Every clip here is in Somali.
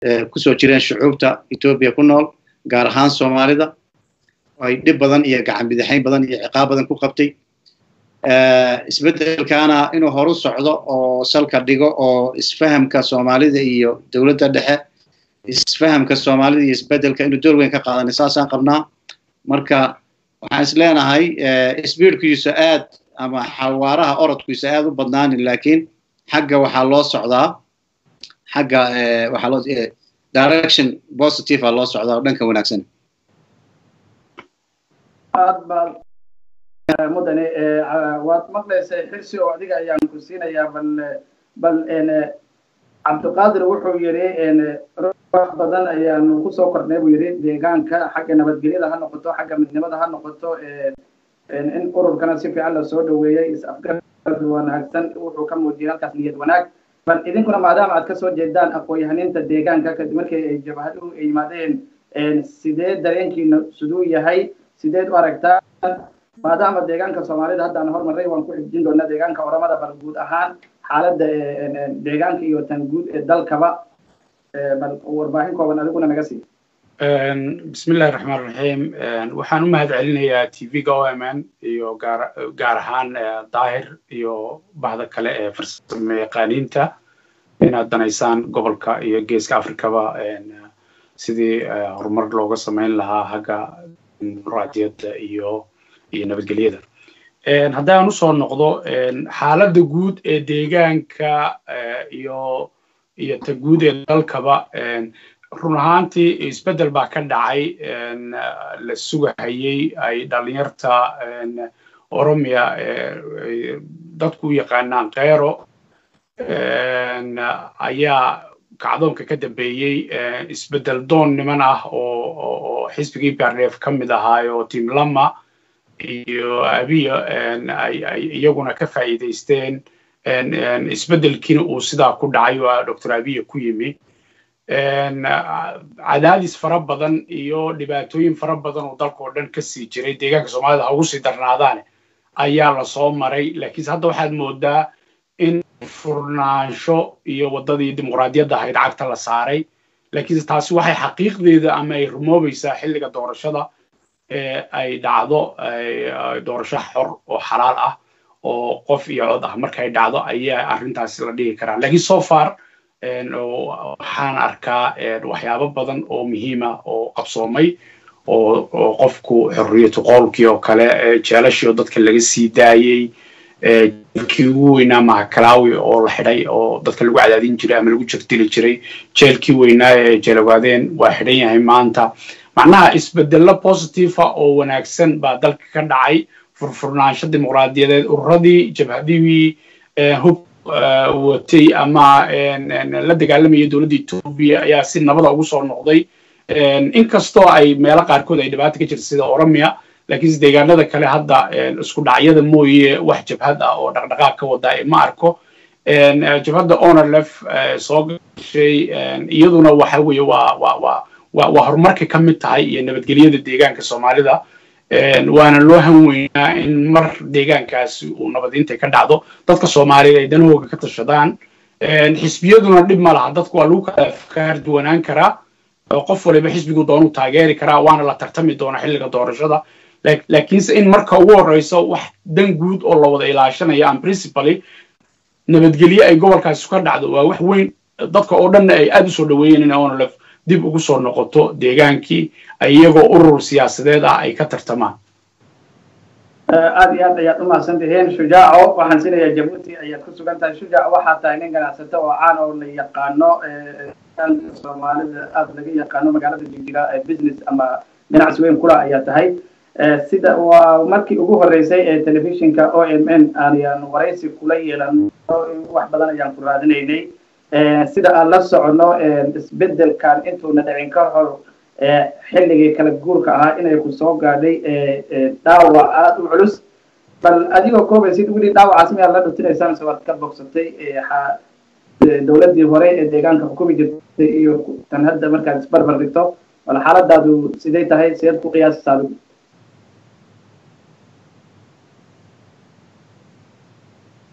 kusoo jireen shucuubta etoobiya ku nool gaar ahaan soomaalida ay dhib badan iyo gacan bidixayn badan iyo ciqaab badan ku qabtay isbeddelkaana inuu horu socdo oo salka dhigo oo isfahamka soomaalida iyo dowladda dhexe isfahamka soomaalida iyo isbeddelka inuu door weyn ka qaadanay saasaan qabnaa marka waxaan is leenahay sbiidkiisa aad ama xawaaraha orodkiisa aad u badnaanin laakiin xagga waxaa loo socdaa xagga waxaa loo direction positive a loo socdaa oo dhanka wanaagsan aad baad mudane waad maqlaysay xirsi oo adiga ayaan ku siinayaa bal bal cabdiqaadir wuxuu yidhi wax badan ayaanu kusoo kornay buu yidhi deegaanka xagga nabadgelyada ha noqoto xagga midnimada ha noqoto in ururkana si fiican lasoo dhaweeyey is-afgarad wanaagsan wuxuu ka muujiyay halkaas niyad wanaag bal idinkuna maadaama aad kasoo jeedaan aqoon-yahaninta deegaanka kadib markii ay jabhaduhu ay yimaadeen sidee dareenkiina siduu yahay sideed u aragtaa maadaama deegaanka soomaalida haddaan hormaray waan ku xijin doonaa deegaanka oramada bal guud ahaan xaaladda deegaanka iyo tan guud ee dalkaba bal warbaahin kooban adiguna naga sii bismillahi raxmaan raxiim waxaan u mahad celinayaa t v-ga o m n iyo gaar gaar ahaan daahir iyo bahda kale ee farsamo yaqaaniinta inaad danaysaan gobolka iyo geeska afrikaba sidii horumar looga samayn lahaa hagga dimuqraadiyadda iyo iyo nabadgelyada haddaan usoo noqdo xaaladda guud ee deegaanka iyo iyo ta guud ee dalkaba run ahaantii isbeddel baa ka dhacay la sugahayey ay dhalinyarta oromia dadku u yaqaanaan keyro ayaa kacdoonka ka dambeeyey isbeddel doon niman ah oo xisbigii barneef ka mid ahaayo tim lama iyo abiya ay iyaguna ka faa'iidaysteen isbeddelkiina uu sidaa ku dhacay oo doctor abiya ku yimi cadaadis fara badan iyo dhibaatooyin fara badan oo dalka oo dhan ka sii jiray deegaanka soomaalida ha ugu sii darnaadaane ayaa lasoo maray laakiinse hadda waxaad moodaa in furnaansho iyo waddadii dimuqraadiyadda ahayd cagta la saaray laakiinse taasi waxay xaqiiqdeeda ama ay rumoobaysaa xilliga doorashada ay dhacdo doorasho xor oo xalaal ah oo qof iyo cod ah markay dhacdo ayaa arrintaasi la dhigi karaa laakiin so far waxaan arkaa waxyaabo badan oo muhiima oo qabsoomay oo qofku xorriyatu qowlkii oo kale jeelashii oo dadka laga sii daayey jeelkii ugu weynaa mahakalawi oo la xidhay oo dadka lagu cadaadin jiray ama lagu jegdili jiray jeelkii weynaa ee jeelawaadeen waa xidhan yahay maanta macnaha isbedello positiva oo wanaagsan baa dalka ka dhacay furfurnaansho dimuqraadiyadeed ururadii jabhadihii hub watay ama la dagaalamayay dowladda etoobiya ayaa si nabada ugu soo noqday inkastoo ay meelo qaarkood ay dhibaata ka jirta sida oromia laakiinse deegaanada kale hadda isku dhacyada mooye wax jabhad ah oo dhaqdhaqaaq ka wadaa ma arko jabhadda onerlef soo gashay iyaduna waxa weeye waa waa waa waa waa horumarka ka mid tahay iyo nabadgelyada deegaanka soomaalida waana loo han weynaa in mar deegaankaasi uu nabadiinta ka dhacdo dadka soomaaliyeed ay danahooga ka tashadaan xisbiyaduna dhib ma laha dadku waa lagu kala afkaar duwanaan karaa qof waliba xisbigu doonu taageeri karaa waana la tartami doonaa xilliga doorashada laakiinse in marka ugu horeyso wax dan guud oo la wada ilaashanayo aan principally nabadgelye ay gobolkaasi ka dhacdo waa wax weyn dadka oo dhanna ay aad u soo dhaweeyeen in onlef dib ugu soo noqoto deegaankii iyagoo urur siyaasadeed ah ay ka tartamaan aad iyo aad ayaad u mahadsan tihiin shujaaco waxaan siinayaa jabuuti ayaad ku sugan tahay shujaaco waxaa tahay nin ganacsato oo caan oo la yaqaano soomaalida aada laga yaqaano magaalada jigjiga business ama ganacsi weyn kula ayaa tahay sida waa markii ugu horeysay ee telefishinka o m n ayaan waraysi kula yeelano wax badan ayaan ku raadinaynay sida aan la socono isbedelkan intuuna dhicin ka hor xilligii kala guurka ahaa inay ku soo gaadhay dhaawac aada u culus bal adigoo koobaysid weli dhaawacaas miyaad la dhutinaysaan mise waad ka bogsatay dowladdii hore ee deegaanka xukumi jirtay iyo tan hadda markaad isbarbar dhigto bal xaaladaadu siday tahay sideed ku qiyaasaysaa adigu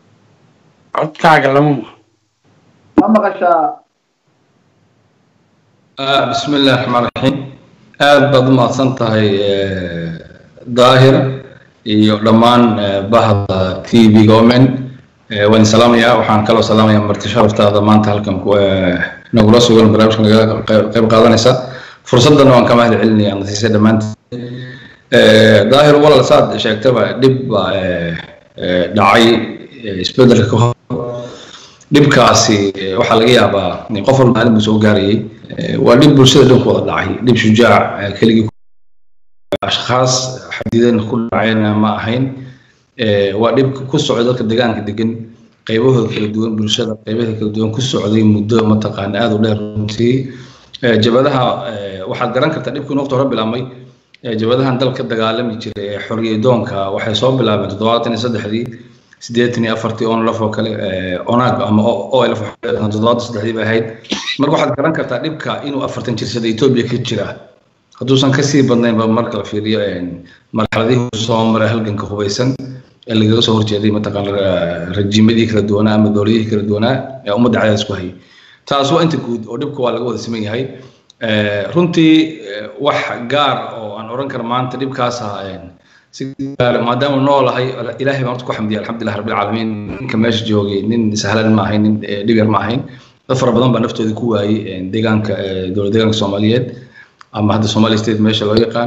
codkaaga lama ma maqashaa bismi illahi raxmaan raxiim aad baad u mahadsan tahay daahir iyo dhammaan bahda t v gomen waan salaamayaa waxaan kaloo salaamayaa marti sharaftaada maanta halkan nagula sugan barnaamijka naga qayb qaadanaysa fursadana waan ka mahad celinaya nasiise dhammaanteed daahir walal saad sheegtaba dhib baa dhacay isbedelka ka hor dhibkaasi waxaa laga yaabaa qof walba maalin buu soo gaarayay waa dhib bulshada dhan ku wada dhacay dhib shujaac keligii ashkhaas xadidan ku dhacayna ma ahayn waa dhib ku socda dadka deegaanka degan qaybahooda kala duwan bulshada qaybaha kala duwan ku socday muddo mataqaana aada u dheer runtii jabadaha waxaad garan kartaa dhibkii waqti hore bilaabmay jabadahan dalka dagaalami jiray ee xorriyadoonka waxay soo bilaabeen toddobaatan iyo saddexdii siddeetan iyo afartii onlaf oo kale onaag ama olf toddobaatan saddexdii bay ahayd marka waxaad garan kartaa dhibka inuu afartan jirsada etoobiya ka jira hadduusan kasii badnaynba marka la fiiriyo marxaladihii soo maray halganka hubaysan ee lagaga soo horjeeday mataqaana rajiimadii kala duwanaa ama dowladihii kala duwanaa ee ummadda cadaadis ku hayay taas waa inta guud oo dhibka waa laga wada siman yahay runtii wax gaar oo aan oran karo maanta dhibkaas si gaar maadaama noolahay ilaahay baan horta ku xamdiya alxamdulilah rabbil caalamiin ninka meesha joogay nin sahlan ma ahayn nin dhib yar ma ahayn dad fara badan baa naftoodii ku waayey deegaanka dowlad deegaanka soomaaliyeed ama hadda somali state meesha loo yaqaan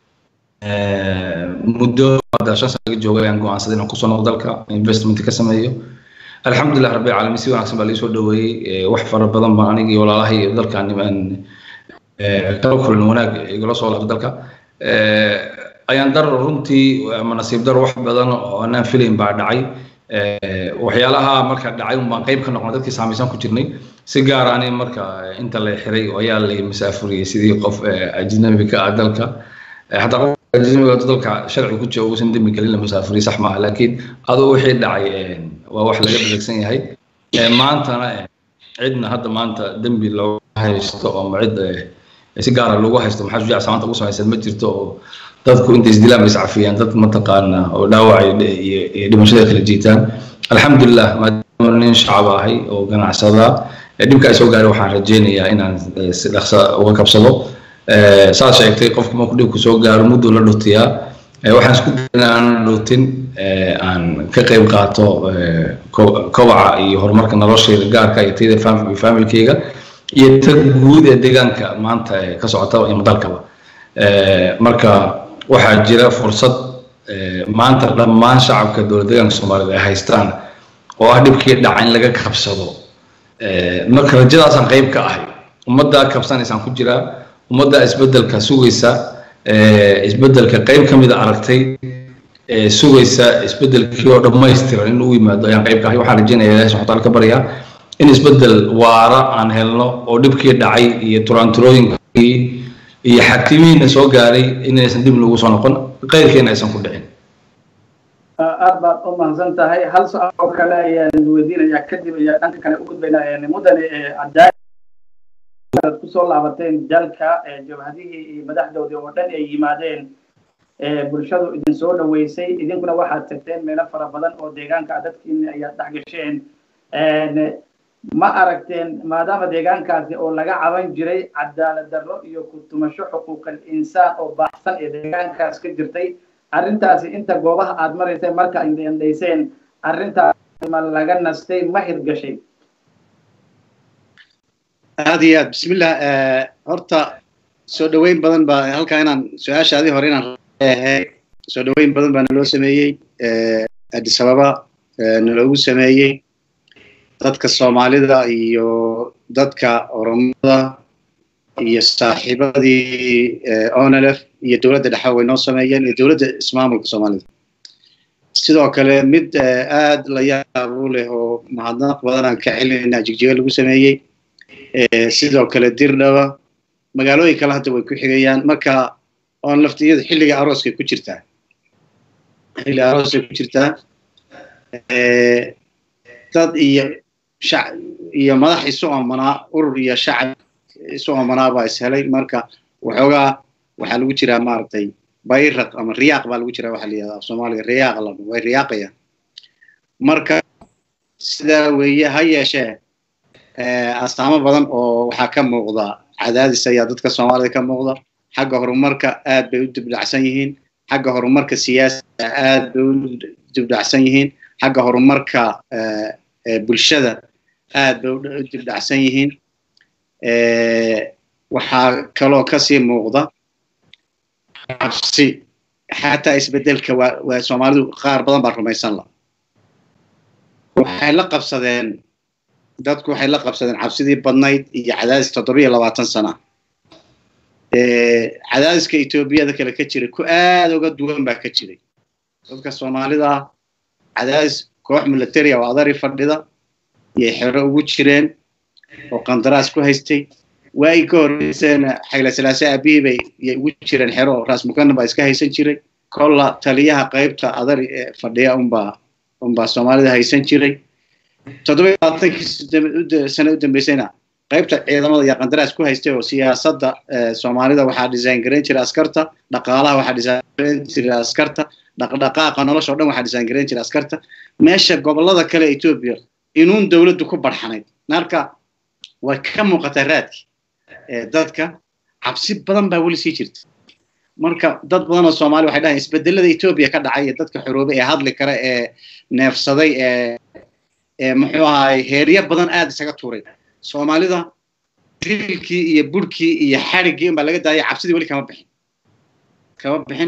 muddo hadda shan sano laga joogay ayaan go'aansaday inaan kusoo noqdo dalka investment ka sameeyo alxamdulilah rabbil caalamiin si wanaagsan baa laisoo dhaweeyey wax fara badan baan aniga iyo walaalahay iyo dalkan aan kala kulan wanaag igala soo laabto dalka ayaan dar runtii ama nasiib dar wax badan oo anaan filayn baa dhacay waxyaalaha marka dhacay un baan qayb ka noqonay dadkii saamaysan ku jirnay si gaar ani marka inta la xiray ayaa la masaafuriyey sidii qof ajnabi ka ah dalka hataa qof ajnabiga dalka sharci ku jira uusan dembi gelin la masaafuriye sax maaha laakiin aduu wixii dhacay waa wax laga dhaleegsan yahay maantana cidna hadda maanta dembi looga haysto ama cid si gaara loogu haysto maxaa shujaac samaanta ugu samaysan ma jirto oo dadku intay isdilaan bay iscafiyaan dad mataqaana oo dhaawacay iyo dhimashada kala jiitaan alxamdulilah maadaama nin shacab ahay oo ganacsada dhibka ay soo gaaray waxaan rajaynayaa inaan si dhaqsa uga kabsado saad sheegtay qofku markuu dhibku soo gaaro mudduu la dhutiyaa waxaan isku dayna aan dhutin aan ka qayb qaato kobaca iyo horumarka noloshayda gaarka iyo tayda familkayga iyo ta guud ee deegaanka maanta ka socota iyo dalkaba marka waxaa jira fursad maanta dhammaan shacabka dowlad deegaanka soomaaliyed ay haystaan oo ah dhibkii dhaca in laga kabsado marka rajadaasaan qayb ka ahay ummaddaa kabsanaysaan ku jiraa ummaddaa isbeddelka sugaysa isbeddelka qayb ka mida aragtay sugaysa isbeddelkii oo dhammaystiran in uu yimaado ayaan qayb ka ahay waxaan rajaynayaa ilahi subxana taala ka baryaa in isbeddel waara aan helno oo dhibkii dhacay iyo turaanturooyinkii iyo xakimihiina soo gaaray inaysan dib lagu soo noqon qayrkeena aysan ku dhicin aad baad u mahadsan tahay hal su-aal oo kale ayaan weydiinayaa kadib ayaa dhanka kale u gudbaynaa mudane cadaad kusoo laabateen dalka jabhadihii iyo madaxdoodii oo dhan ay yimaadeen bulshadu idin soo dhaweysay idinkuna waxaad tagteen meelo fara badan oo deegaanka dadkiina ayaad dhex gasheen ma aragteen maadaama deegaankaasi oo laga caban jiray cadaalad darro iyo ku tumasho xuquuqal insaan oo baaxsan ee deegaankaas ka jirtay arrintaasi inta goobaha aad maraysay marka indhayseen arrintaasi ma laga nastay ma hirgashay aad iyo aad bismillah horta soo dhoweyn badan baa halkaa inaan su-aashaadii hore inaan soo dhoweyn badan baa naloo sameeyey addis ababa naloogu sameeyey dadka soomaalida iyo dadka oromada iyo saaxiibadii onlf iyo dowladda dhexe way noo sameeyeen iyo dowladda ismaamulka soomaalida sidoo kale mid aad la yaab u leh oo mahadnaq badan aan ka celinayna jigjiga lagu sameeyey sidoo kale dirdhaba magaalooyin kale hadda way ku xigayaan marka oon laftiyadu xilliga arooskay ku jirtaa xilliga arooskay ku jirtaa dad iyo shac iyo madax isu oomanaa urur iyo shacab isu oomanaa baa ishelay marka waxoogaa waxaa lagu jiraa maaragtay bayraq ama riyaaq baa lagu jiraa waxaa la yidhahdaa af soomaaliga riyaaq la way riyaaqayaan marka sidaa weeye ha yeeshee astaamo badan oo waxaa ka muuqda cadaadis ayaa dadka soomaalida ka muuqda xagga horumarka aad bay u dibdhacsan yihiin xagga horumarka siyaasiga aad bay u dibdhacsan yihiin xagga horumarka bulshada aad bay u dibdhacsan yihiin waxaa kaloo kasii muuqda cabsi xataa isbedelka waa waa soomaalidu qaar badan baa rumaysan la waxay la qabsadeen dadku waxay la qabsadeen cabsidii badnayd iyo cadaadis toddobiyo labaatan sana cadaadiska etoobiyada kale ka jiray ku aad uga duwan baa ka jiray dadka soomaalida cadaadis koox militaria oo adari fadhida iyay xero ugu jireen oo qandaraas ku haystay waagii ka horreyseen xayle salaase aabihii bay yay ugu jireen xero oo raas mukana baa iska haysan jiray kolla taliyaha qaybta adari fadhiya unbaa unbaa soomaalida haysan jiray toddobiyo labaatankii sane u dambeysayna qaybta ciidamada iyo qandaraas ku haystay oo siyaasadda soomaalida waxaa design garayn jiray askarta dhaqaalaha waxaa design garayn jiray askarta dhaqdhaqaaqa nolosha o dhan waxaa design garayn jiray askarta meesha gobollada kale etoobiya inuun dowladdu ku barxanayd marka way ka muuqataa raadki dadka cabsi badan baa weli sii jirta marka dad badan oo soomaali waxay dhahayan isbedelada etoobiya ka dhacay ee dadka xoroobay ee hadli kara ee neefsaday ee ee muxuu ahaay heeryo badan aad isaga tuuray soomaalida dilkii iyo burhkii iyo xadhiggii unbaa laga daayay cabsidii weli kama bixin kama bixin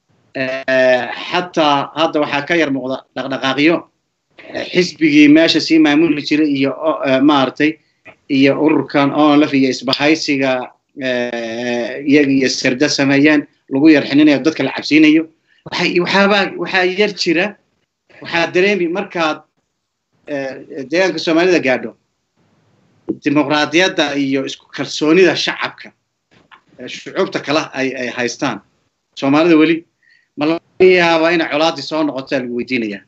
xataa hadda waxaa ka yar muuqda dhaqdhaqaaqyo xisbigii meesha sii maamuli jiray iyo maaragtay iyo ururkan onlf iyo isbahaysiga iyaga iyo sirda sameeyeen lagu yar xininayo dadka la cabsiinayo waxaabaa waxaa yar jira waxaa dareemi markaad deegaanka soomaalida gaadho dimuqraadiyadda iyo isku kalsoonida shacabka shucuubta kale ay ay haystaan soomaalida weli ma laga yaabaa inay colaadii soo noqotaa lagu weydiinaya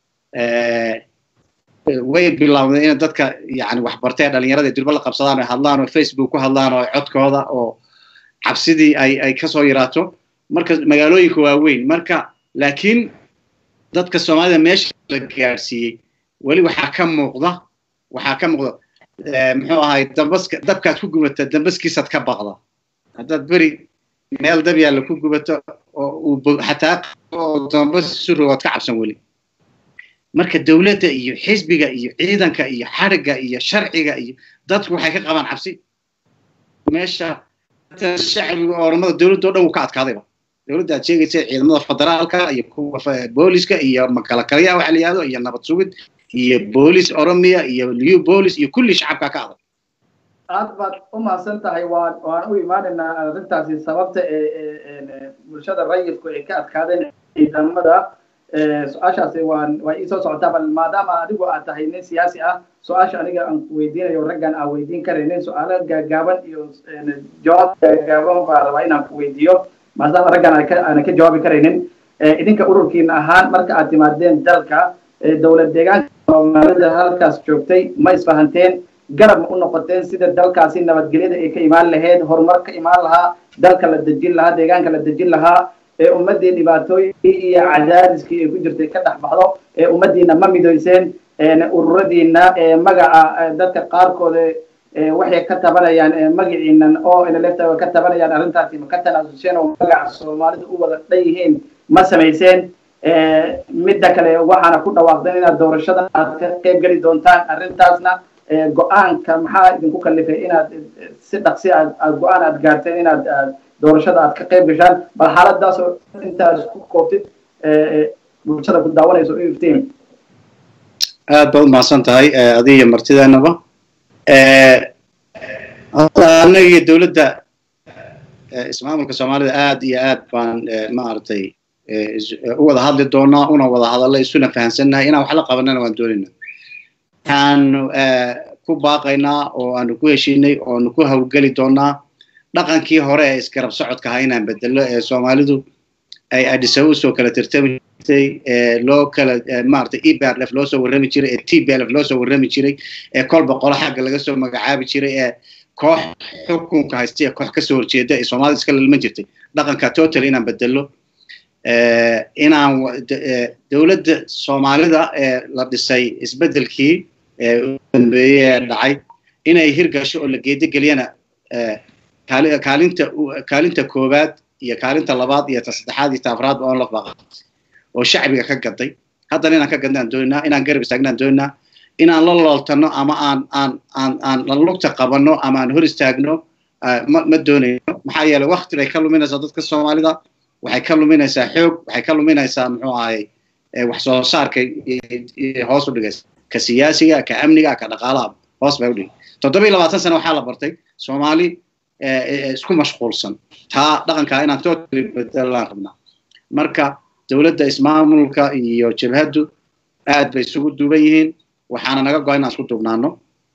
way bilowday in dadka yani waxbartay dhalinyarada durba la qabsadaan oo hadlaan oo facebook ku hadlaan oo codkooda oo cabsidii ay ay kasoo yaraato marka magaalooyinka waaweyn marka laakiin dadka soomaalida meesha la gaadhsiiyey weli waxaa ka muuqda waxaa ka muuqda muxuu ahay dambaska dabkaad ku gubata dambaskiisaad ka baqda haddaad beri meel dab yaalla ku gubato oo uu xataa oo dambas surogood ka cabsan weli marka dowladda iyo xisbiga iyo ciidanka iyo xadhigga iyo sharciga iyo dadku waxay ka qabaan cabsi meesha shacbiga oromada dowladda o dhan wuu ka adkaadayba dowladda aad sheegaysa ciidamada federaalka iyo kuwa booliska iyo makalakalya waxa la yihahdo iyo nabad sugid iyo boolis oromia iyo new boolis iyo kulli shacabka ka adag aad baad u mahadsan tahay waan waan u imaanaynaa arrintaasi sababta ee bulshada rayidku ay ka adkaadeen ciidamada su-aashaasi waan waa iisoo socotaa bal maadaama adigu aad tahay nin siyaasi ah su-aasha aniga aan weydiinayo raggan aan weydiin karaynin su-aalo gaagaaban iyo jawaab gaagaaban baa rabaa inaan ku weydiiyo maadaama raggan aanan ka jawaabi karaynin idinka ururkiina ahaan marka aad timaadeen dalka dowlad deegaanka soomaalida halkaas joogtay ma isfahanteen garab ma u noqoteen sida dalkaasi nabadgelyada ay ka imaan lahayd horumar ka imaan lahaa dalka la dejin lahaa deegaanka la dejin lahaa ee ummaddii dhibaatooyinkii iyo cadaadiskii ay ku jirtay ka dhex baxdo ee ummaddiina ma midoyseen ururadiina magaca dadka qaarkooda waxay ka tabanayaan magaciinan oo nlefta ka tabanayaan arrintaasi ma ka tanaasuseen oo magaca soomaalida u wada dhan yihiin ma samayseen midda kale waxaana ku dhawaaqdeen inaad doorashada aad ka qayb geli doontaan arrintaasna go-aanka maxaa idinku kalifay inaad si dhaqsi aad aad go-aan aad gaarteen inaad doorashada aad ka qayb gashaan bal xaaladaas oo intaad isku koobtid bulshada ku daawanayso u iftiin aad baad umahadsan tahay adiga martideenaba hadda anagii dowladda ismaamulka soomaalida aad iyo aad baan maaragtay u wada hadli doonaa una wada hadalla isuna fahansannahay inaan wax la qabanana waan doonayna waxaanu ku baaqaynaa oo aanu ku heshiinay oonu ku hawlgeli doonaa dhaqankii hore ee isgarab socodka ahaa inaan bedelo ee soomaalidu ay adhisabu soo kala tirtami jirtay ee loo kala maaragtay ebrf loo soo warrami jiray ee tblf loo soo warrami jiray ee kolba qolo xagga laga soo magacaabi jiray ee koox xukunka haystay ee koox kasoo horjeeda ee soomaalida iska lalman jirtay dhaqanka total inaan bedelo inaan dowladda soomaalida ee la dhisay isbeddelkii ee u dambeeyey ee dhacay inay hirgasho oo la geedogeliyana kaalinta kaalinta koowaad iyo kaalinta labaad iyo ta saddexaad iyo ta afraad oon la baqa oo shacbiga ka gaday haddana inaan ka gadnaan dooninaa inaan garab istaagnaan dooninaa inaan la looltano ama aan aan aan aan la lugta qabanno ama aan hor istaagno ma ma doonayno maxaa yeelay wakti bay ka luminaysaa dadka soomaalida waxay ka luminaysaa xoog waxay ka luminaysaa muxuu ahay wax soo saarka hoos u dhigaysa ka siyaasiga ka amniga ka dhaqaalaha hoos bay u dhigay toddoba iyo labaatan sano waxaa la bartay soomaali isku mashquulsan taa dhaqankaa inaan totally bedelaan rabnaa marka dowladda ismaamulka iyo jabhaddu aad bay isugu duuban yihiin waxaana naga go-a inaan isku duubnaano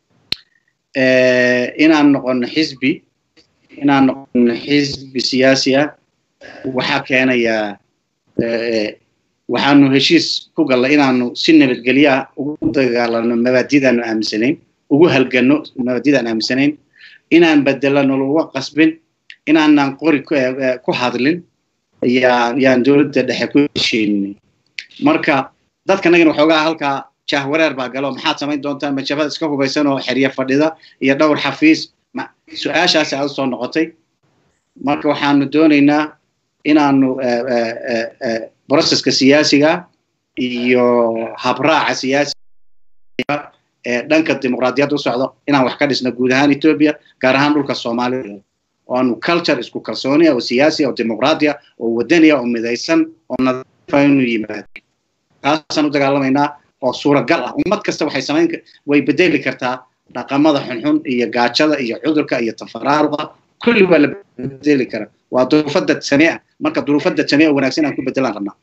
inaan noqono xisbi inaan noqono xisbi siyaasi ah waxaa keenayaa waxaanu heshiis ku gallay inaanu si nabadgelya ugu dagaalano mabaadidaanu aaminsanayn ugu halgano mabaadidaan aaminsanayn inaan bedelano laga qasbin inaanan qori ku hadlin yaan yaan dowladda dhexe ku heshiinin marka dadkanagana waxoogaa halkaa jahwareer baa galo maxaad samayn doontaa majabada iska hubaysan oo xerye fadhida iyo dhowr xafiis su-aashaasi aad usoo noqotay marka waxaanu doonaynaa inaanu broceska siyaasiga iyo habraaca siyaasiga ee dhanka dimuqraadiyadda u socdo inaan wax ka dhisno guud ahaan etoobiya gaar ahaan dhulka soomaalida oo aanu culture isku kalsooniya oo siyaasiya oo dimuqraadiya oo wadaniya oo midaysan oo nadiifa inuu yimaado taasaan u dagaalamaynaa oo suuragal ah ummad kasta waxay samayn way bedeli kartaa dhaqamada xunxun iyo gaajada iyo cudurka iyo tafaraaruqa kulli waa la bedeli karaa waa duruufada sane ah marka duruufada sane oo wanaagsan aan ku bedelaan rabnaa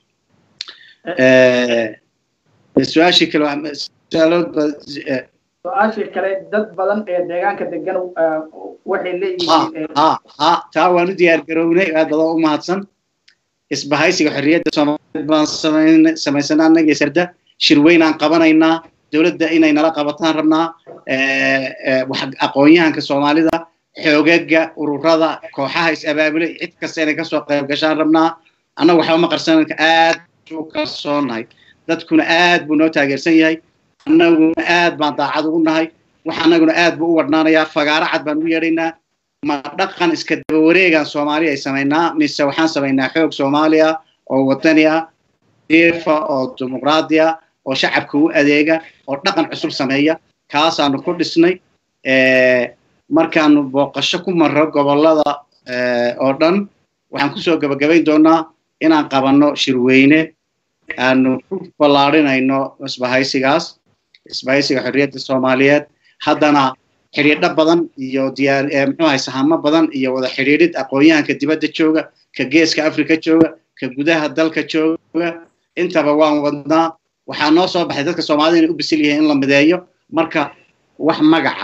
su-aashii kale su-aashii kale dad badan ee deegaanka degan waxay leeyihiin ha ha taa waan u diyaar garownay aad badoo u mahadsan isbahaysiga xorriyadda soomaaliyeed baan samaysanaa annaga sarda shirweyn aan qabanaynaa dowladda inay nala qabataan rabnaa aqoon-yahanka soomaalida xoogaga ururada kooxaha is-abaabulay cid kasta inay kasoo qayb gashaan rabnaa annaga waxba ma qarsan aad u kalsoonahay dadkuna aad buu noo taageersan yahay annaguna aad baan daacad ugu nahay wax annaguna aad buu u wadhnaanayaa fagaaro cad baan ugu yeedhaynaa ma dhaqan iska daba wareegaan soomaaliya ay samaynaa mise waxaan samaynaa xoog soomaaliya oo wadani ah diifa oo dimuqraadiya oo shacabka u adeega oo dhaqan cusub sameeya kaasaanu ku dhisnay markaanu booqasho ku marro gobollada oo dhan waxaan kusoo gabagabayn doonaa inaan qabanno shirweyne aanu ku ballaadhinayno isbahaysigaas isbahaysiga xorriyadda soomaaliyeed haddana xidhiidho badan iyo diyaar muxuu ahay sahamo badan iyo wada xidhiidhid aqoon-yahanka dibadda jooga ka geeska africa jooga ka gudaha dalka jooga intaba waan wadnaa waxaa noo soo baxay dadka soomaalida inay u bisil yihiin in la mideeyo marka wax magaca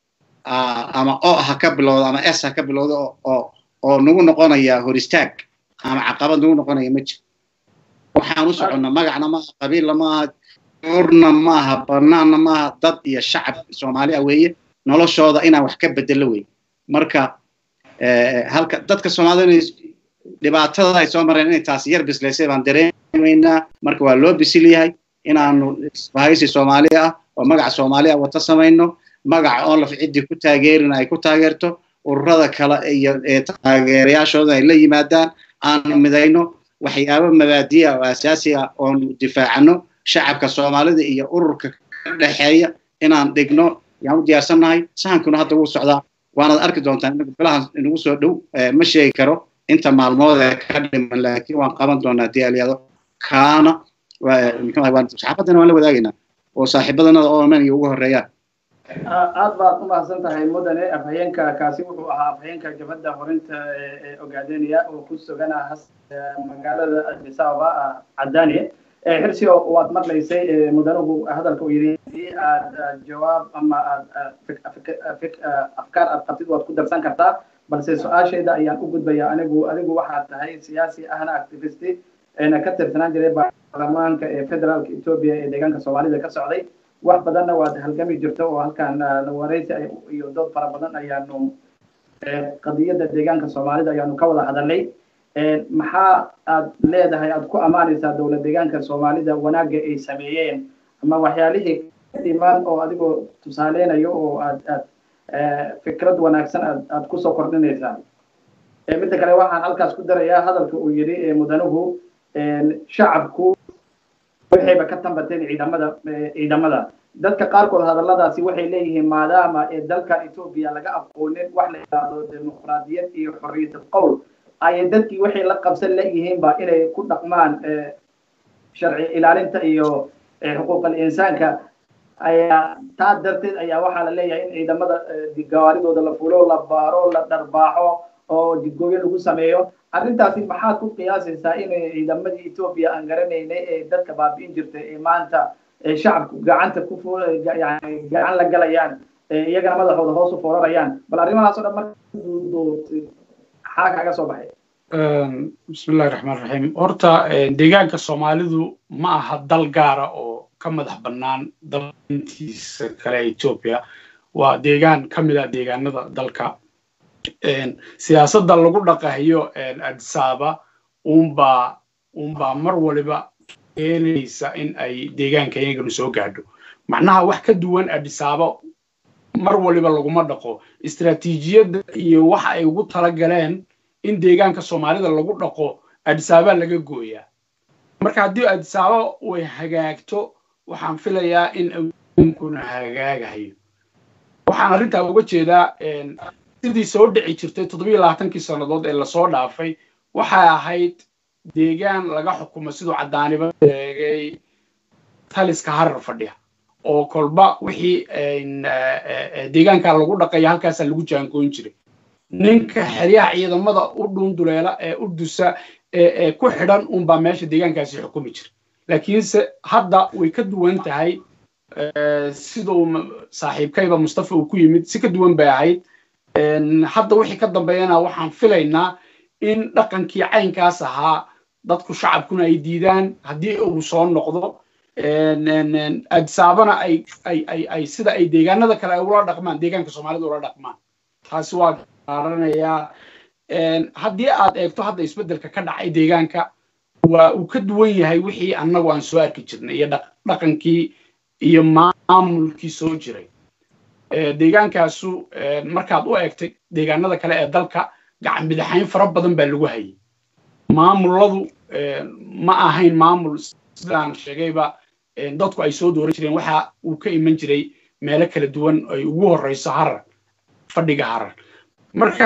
ama o ha ka bilowdo ama s ha ka bilowdo oo oo nagu noqonaya hor istaag ama caqabad nagu noqonaya ma jiro waxaan u soconnaa magacna maaha qabiilla maaha urna maaha banaanna maaha dad iyo shacab soomaali ah weeye noloshooda inaan wax ka bedelo wey marka halka dadka soomaalida inay dhibaatada ay soo mareen inay taasi yar bislaysay baan dareemaynaa marka waa loo bisil yahay inaanu isbahaysi soomaali ah oo magaca soomaali ah wata samayno magaca oon laf ciddii ku taageerin ay ku taageerto ururada kale iyo taageerayaashooda ay la yimaadaan aanu midayno waxyaabo mabaadiya oo asaasi ah oonu difaacano shacabka soomaalida iyo ururka ka dhexeeya inaan dhigno yaan u diyaarsannahay sahankuna hadda wuu socdaa waanaad arki doontaan bilahan inagu soo dhow ma sheegi karo inta maalmood ee ka dhiman laakiin waan qaban doonaa haddii alyado kaana saxaafaddana waan la wadaagaynaa oo saaxiibadanada oo aman iyo ugu horeeyaan aad baad u mahadsan tahay mudane afhayeenka kaasi wuxuu ahaa afhayeenka jabhadda horinta ee ogaadenaya oo ku sugana magaalada addis ababa cadaaniye xirsi waad maqlaysay mudanuhu hadalka uu yidhi hadii aad jawaab ama aad afkaar aad qabtid waad ku darsan kartaa balse su-aashayda ayaan u gudbaya anigu adigu waxaad tahay siyaasi ahna activisti eena ka tirsanaan jiray baarlamaanka ee federaalka etoobiya ee deegaanka soomaalida ka socday wax badanna waad halgami jirto oo halkan waraysi iyo dood fara badan ayaanu qadiyadda deegaanka soomaalida ayaanu ka wada hadalnay maxaa aad leedahay aad ku ammaanaysaa dowlad deegaanka soomaalida wanaagga ay sameeyeen ama waxyaalihii ka dhimaan oo adigoo tusaaleynayo oo aad aad fikrad wanaagsan aad aad kusoo kordhinaysaan midda kale waxaan halkaas ku darayaa hadalka uu yidhi mudanuhu shacabku waxayba ka tambateen ciidamada ciidamada dadka qaarkood hadalladaasi waxay leeyihiin maadaama ee dalkan etoobiya laga aqoonin wax la yidhaahdo dimuqraadiyad iyo xorriyad qowl ayay dadkii waxay la qabsan leeyihiinba inay ku dhaqmaan sharci ilaalinta iyo xuquuqal insaanka ayaa taa darteed ayaa waxaa la leeyahay in ciidamada gawaaridooda la fulo la baaro la dharbaaxo oo jidgooyo lagu sameeyo arrintaasi maxaad ku qiyaasaysaa in ciidamadii etoobiya aan garanaynay ee dadka baabi'in jirtay ee maanta shacabku gacanta ku yani gacan la galayaan iyagana madaxooda hoos u foorarayaan bal arrimahaas oo dhan marka maxaa kaaga soo baxay bismillahi raxmaan raxiim horta deegaanka soomaalidu ma aha dal gaara oo ka madax bannaan dalintiisa kale etoobiya waa deegaan ka mid ah deegaanada dalka siyaasadda lagu dhaqahiyo adisaaba unbaa unbaa mar waliba keenaysa in ay deegaanka iyaganu soo gaadho macnaha wax ka duwan adisaaba mar waliba laguma dhaqo istaraatiijiyadda iyo waxa ay ugu talagaleen in deegaanka soomaalida lagu dhaqo adisaaba laga gooyaa marka haddii adisaaba way hagaagto waxaan filayaa in awoonkuna hagaagahayo waxaan arrintaa uga jeedaa sidii soo dhici jirtay toddobiyo labaatankii sannadood ee lasoo dhaafay waxay ahayd deegaan laga xukumo siduu caddaaniba sheegay taliska harar fadhiya oo kolba wixii deegaanka lagu dhaqaya halkaasaa lagu jaangoyn jiray ninka xeryaha ciidamada u dhunduleela ee u dusa ee ku xidhan unbaa meesha deegaankaasi xukumi jira laakiinse hadda way ka duwan tahay siduu saaxiibkayba mustafa uu ku yimid si ka duwan bay ahayd hadda wixii ka dambeeyana waxaan filaynaa in dhaqankii caynkaas ahaa dadku shacabkuna ay diidaan haddii uu soo noqdo adisaabana ay ay ay ay sida ay deegaanada kale ay ula dhaqmaan deegaanka soomaalida ula dhaqmaan taasi waa gaaranayaa haddii aad eegto hadda isbeddelka ka dhacay deegaanka waa uu ka duwan yahay wixii annagu aan soo arki jirnay iyo dhaqankii iyo maamulkii soo jiray deegaankaasu markaad u eegtay deegaanada kale ee dalka gacan bidixayn fara badan baa lagu hayay maamuladu ma ahayn maamul sidaan sheegayba dadku ay soo dooran jireen waxa uu ka iman jiray meelo kala duwan ay ugu horeyso harar fadhiga harar marka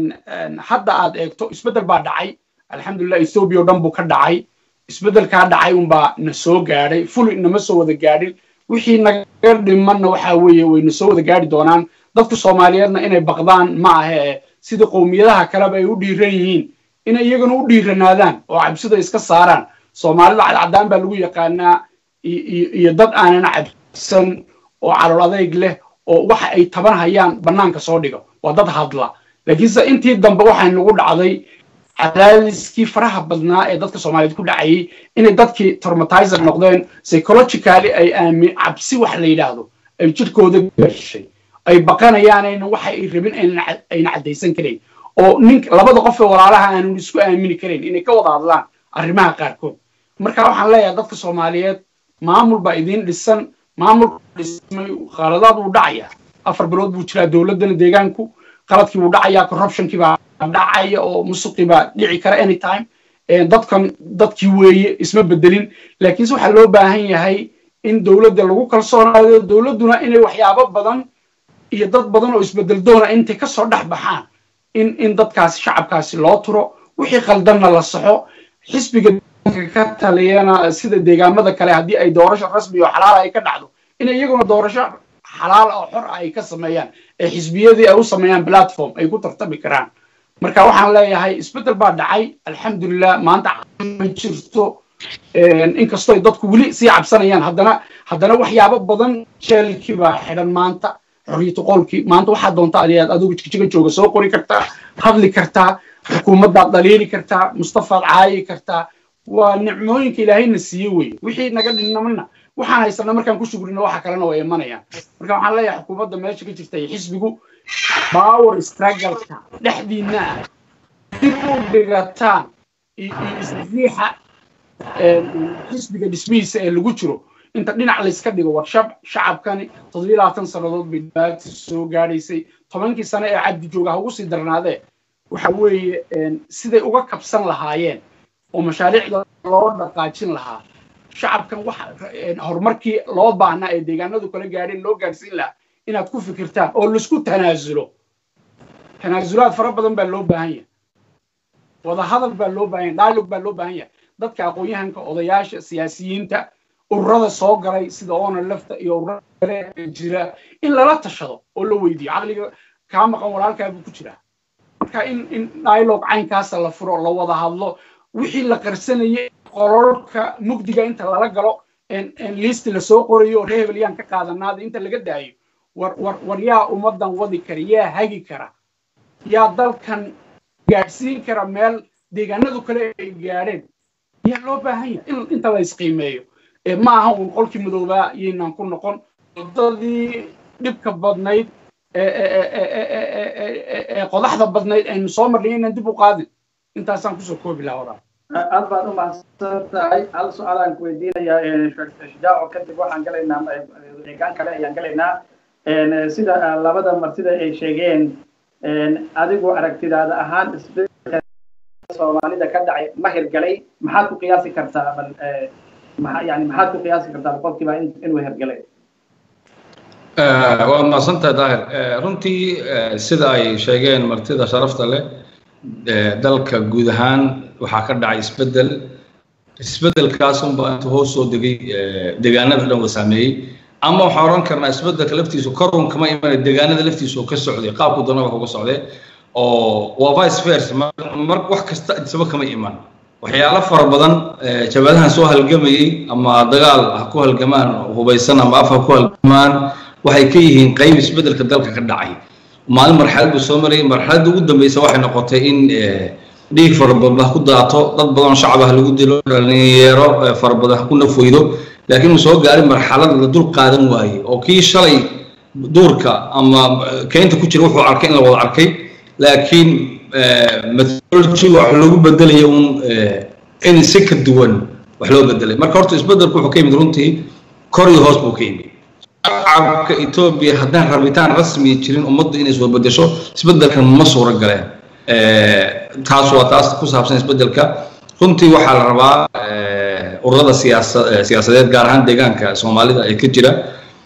hadda aad eegto isbeddel baa dhacay alxamdulilah ethoobia o dhan buu ka dhacay isbeddelkaa dhacay unbaa na soo gaadhay fuli nama soo wada gaadhin wixii naga dhimanna waxa weeye wayna soo wada gaadhi doonaan dadka soomaaliyeedna inay baqdaan ma ahe sida qowmiyadaha kaleba ay u dhiiran yihiin inay iyagana u dhiiranaadaan oo cabsida iska saaraan soomaalida cadcadaan baa lagu yaqaanaa iyo dad aanan cabsan oo calool adayg leh oo waxa ay taban hayaan bannaanka soo dhiga waa dad hadla laakiinse intii dambe waxay nagu dhacday cadaadiskii faraha badnaa ee dadka soomaaliyeed ku dhacayay inay dadkii traumatizer noqdeen psychologically ay aamin cabsi wax la yidhaahdo ay jirkooda gashay ay baqanayaan waxa ay rabin ayna caddaysan karayn oo nin labada qof ee walaalaha aanan isku aamini karayn inay ka wada hadlaan arrimaha qaarkood marka waxaan leeyahay dadka soomaaliyeed maamul baa idiin dhisan maamulka dhismay khaladaad wuu dhacayaa afar bilood buu jiraa dowladdana deegaanku qaladkii wuu dhacayaa corruptionkii baa dhacaya oo musuqii baa dhici kara anytime dadkan dadkii weeye isma bedelin laakiinse waxaa loo baahan yahay in dowladda lagu kalsoonaado dowladduna inay waxyaabo badan iyo dad badan oo isbedel doona intay kasoo dhex baxaan in in dadkaasi shacabkaasi loo turo wixii qaldanna la saxo xisbiga ka taliyana sida deegaamada kale haddii ay doorasho rasmi oo xalaal ay ka dhacdo in iyaguna doorasho xalaal oo xor ay ka sameeyaan ee xisbiyadii ay u sameeyaan platform ay ku tartami karaan marka waxaan leeyahay isbeddel baa dhacay alxamdulilah maanta ma jirto inkastoo dadku weli sii cabsanayaan haddana haddana waxyaabo badan jeelkii baa xidhan maanta xorriyatu qowlkii maanta waxaa doonta adigaad adigu jigjiga jooga soo qori kartaa hadli kartaa xukuumaddaad dhaliili kartaa mustafaad caayi kartaa waa nicmooyinka ilaahayna siiye weye wixii naga dhinnamana waxaan haysana markaan ku shugrino waxa kalena way imanayaan marka waxaan leeyahay xukuumadda meesha ka jirta iyo xisbigu power struggleka dhexdiina ah dib u dhigataan isriixa xisbiga dhismihiisa ee lagu jiro inta dhinac layska dhigo war shacabkani toddobiyo labaatan sannadood bay dhibaata soo gaadhaysay tobankii sane ee cabdi jooga ha ugu sii darnaadee waxa weeye siday uga kabsan lahaayeen oo mashaariicda loo dhaqaajin lahaa shacabkan wax horumarkii loo baahnaa ee deegaanadu kala gaadheen loo gaadhsiin lahaa inaad ku fikirtaan oo laisku tanaasulo tanaasulaad fara badan baa loo baahan yahay wadahadal baa loo baahan yahay dialog baa loo baahan yahay dadka aqoon-yahanka odayaasha siyaasiyiinta ururada soo galay sida oona lafta iyo ururada kale ee jira in lala tashado oo la weydiiyo caqliga kaa maqan walaalkaa buu ku jiraa marka in in dialog caynkaasa la furo la wada hadlo wixii la qarsanayay qololka mugdiga inta lala galo liisti lasoo qorayo oo reer hebel yaan ka qaadanaada inta laga daayo war war war yaa ummadan wadi kara yaa hagi kara yaa dalkan gaadhsiin kara meel deegaanadu kale ay gaadheen yaa loo baahan yahay in inta la isqiimeeyo ma aha uun qolkii madoobaa yaynaan ku noqon wadadii dhibka badnayd ee qodaxda badnayd aynu soo marnay inaan dib u qaadin intaasaan kusoo koobi lahaa walaal aad baad u mahadsan tahay hal su-aalaan ku weydiinayaa shujaaco kadib waxaan galaynaa deegaan kale ayaan galaynaa sida labada martida ay sheegeen adigu aragtidaada ahaan isbedelka soomaalida ka dhacay ma hirgalay maxaad ku qiyaasi kartaa bal yani maxaad ku qiyaasi kartaa boqolkiiba inuu hirgalay waad mahadsantahay daahir runtii sida ay sheegeen martida sharafta leh dalka guud ahaan waxaa ka dhacay isbedel isbedelkaas unbaa intuu hoos soo degay deegaanada dhan wa saameeyey ama waxaan oran karnaa isbedelka laftiisu korun kama imanay deegaanada laftiisu oo ka socday qaabku doona wax uga socday oo waa vice versa mar wax kasta isaba kama iman waxyaalo fara badan jabadahan soo halgamayey ama dagaal ha ku halgamaan hubaysan ama af ha ku halgamaan waxay ka yihiin qayb isbedelka dalka ka dhacay maalin marxalad buu soo marayay marxaladda ugu dambeysa waxay noqotay in dhiig fara badan ha ku daato dad badan shacab ah lagu dilo dhalinyaro fara badan ha ku nafweydo laakiin uu soo gaaray marxalad la dul qaadan waayey oo kii shalay duurka ama keynta ku jira wuxuu arkay in la wada arkay laakiin methodology wax lagu bedelaya un in si ka duwan wax loo bedelay marka horta isbedelku wuxuu ka yimid runtii kor iyo hoos buu ka yimid shacabka etoobiya haddaan rabitaan rasmi jirin ummaddu inay soo bedesho isbedelkan ma suuro galeen taas waa taas ku saabsan isbedelka runtii waxaa la rabaa ururada siyaasa siyaasadeed gaar ahaan deegaanka soomaalida ee ka jira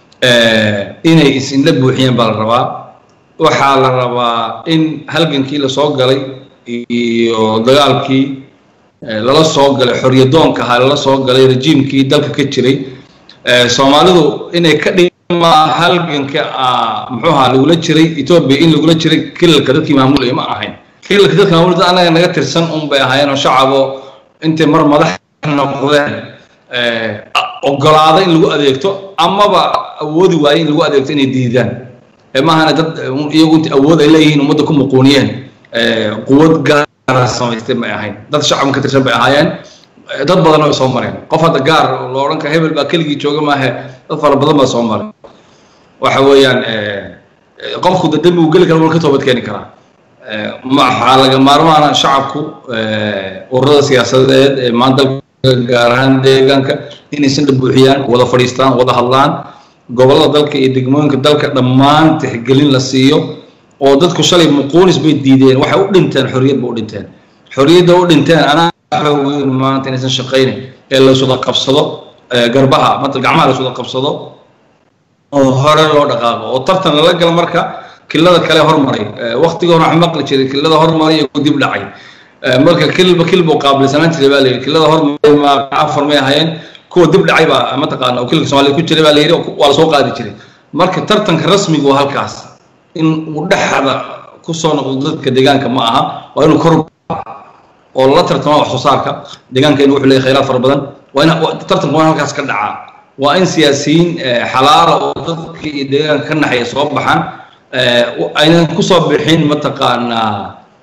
inay isinla buuxiyeen baa la rabaa waxaa la rabaa in halgankii lasoo galay iyo dagaalkii lala soo galay xoryadoonka ahaa lala soo galay rejiimkii dalka ka jiray soomaalidu inay ka dhigma halganka muxuu ahaa lagula jiray etoobiya in lagula jiray kilalka dadkii maamulaya ma ahayn kilalka dadka maamulaya anaga naga tirsan un bay ahaayeen oo shacabo intay mar madax noqdeen ogolaada in lagu adeegto amaba awoodi waaye in lagu adeegto inay diidaan maahana dad iyagu inta awood ay leeyihiin ummadda ku muquuniyeen quwad gaara samaystay may ahayn dad shacabka ka tirsan bay ahaayeen dad badan way soo mareen qof hadda gaar loo odhan kara hebel baa keligii jooga maahe dad fara badan baa soo maray waxa weeyaan qofku da dembi uu geli kara wal ka toobad keeni karaa waxaa laga maarmaana shacabku ururada siyaasadeed ee maanta gaar ahaan deegaanka inaysan dhabuuxiyaan wada fadhiistaan wada hadlaan gobollada dalka iyo degmooyinka dalka dhammaan tixgelin la siiyo oo dadku shalay muquunis bay diideen waxay u dhinteen xorriyad ba u dhinteen xorriyadda u dhinteen anaa xoogweyn maanta inaysan shaqaynin ee la wada qabsado garbaha mata gacmaha la wada qabsado oo hore loo dhaqaaqo oo tartan lala galo marka kilada kale hormaray waqtiga hore wax maqli jiray kilada hormaray iyo dib dhacay marka kilba kilbuu qaabilsanaan jiray baa la yidhi kilada hormaray ma afar may ahaayeen kuwa dib dhacay baa mataqaana oo kilka soomaalida ku jiray baa la yidhi waa la soo qaadi jiray marka tartanka rasmigu waa halkaas in uu dhexda ku soo noqdo dadka deegaanka ma aha waa inuu kor oo la tartama wax soo saarka deegaankeenu wuxuu leeyahay khayraad fara badan waa in tartanku waa halkaas ka dhacaa waa in siyaasiyiin xalaala oo dadka iyo deegaanka ka naxaya soo baxaan aynan kusoo bixin mataqaanaa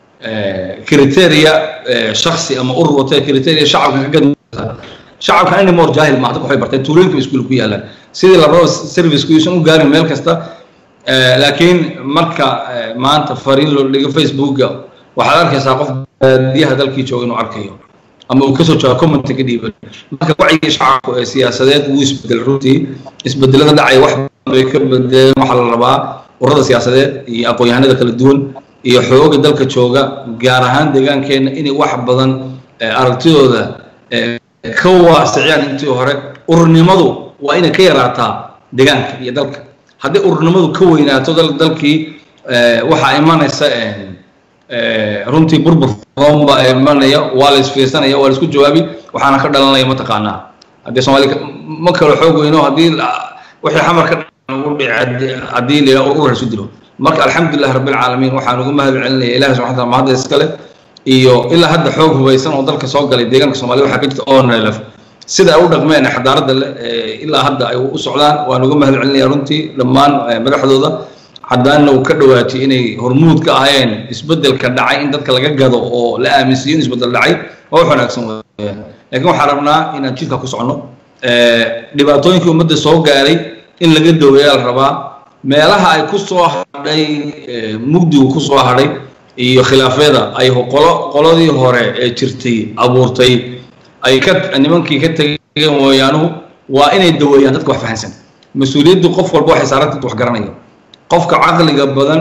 criteria shaksi ama urur wata criteria shacabka ka gadmata shacabka anymore jaahil maaha dadka waxay barteen tuulooyinka iskuul ku yaalaan sidii la rabo servicku isan u gaarin meel kasta laakiin marka maanta fariin loo dhigo facebooka waxaad arkaysaa qof baadiyaha dalkii jooga inuu arkayo ama uu kasoo jawaabo comment ka dhiiban marka wacyiga shacabku ee siyaasadeed wuu isbedel runtii isbedelada dhacaya wax bay ka bedeleen waxaa la rabaa ururada siyaasadeed iyo aqoon-yahanada kala duwan iyo xooga dalka jooga gaar ahaan deegaankeenna inay wax badan aragtidooda ka waasiciyaan intii hore ururnimadu waa inay ka yaraataa deegaanka iyo dalka haddii ururnimadu ka weynaato dalkii waxaa imanaysa runtii burbur roon baa imanaya waa la isfiirsanaya waa la isku jawaabi waxaana ka dhalanaya mataqaanaa haddii soomaali ma kalo xoog weyno haddii wixii xamar ka haddii la yidhaha urur isu dilo marka alxamdulilah rabbilcaalamiin waxaan ugu mahad celinaya ilahi subxana taala mahadda iskale iyo ilaa hadda xoog hubaysan oo dalka soo galay deegaanka soomaalida waxaa ka jirta onlf sida ay u dhaqmeen xadaaradda leh ilaa hadda ay u socdaan waan uga mahad celinaya runtii dhammaan madaxdooda haddaana uu ka dhawaatay inay hormuud ka ahayeen isbedelka dhacay in dadka laga gado oo la aaminsiiyo in isbedel dhacay waa wax wanaagsan weyaan laakiin waxaan rabnaa inaan jidka ku socono dhibaatooyinkii ummadda soo gaaray in laga daweeyaa la rabaa meelaha ay ku soo hadhay mugdigu ku soo hadhay iyo khilaafyada ay qolo qoladii hore ee jirtay abuurtay ay ka nimankii ka tegeen mooyaanuhu waa inay daweeyaan dadka wax fahansan mas-uuliyaddu qof walba waxay saaran dadka wax garanaya qofka caqliga badan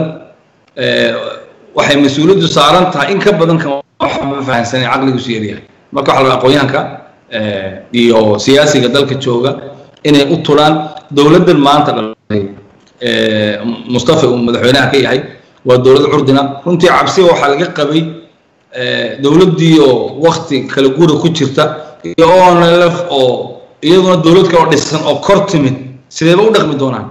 waxay mas-uuliyaddu saaran tahay in ka badan kan waxba fahansanay caqligiisu yaryahay marka waxa la aqoonyahanka iyo siyaasiga dalka jooga inay u tulaan dowladdan maanta dhalay mustafa uu madaxweynaha ka yahay waa dowlad curdina runtii cabsiga waxaa laga qabay dowladdii oo wakti kala guura ku jirta iyo onlf oo iyaduna dowlad kale oo dhisan oo kor timid sideeba u dhaqmi doonaan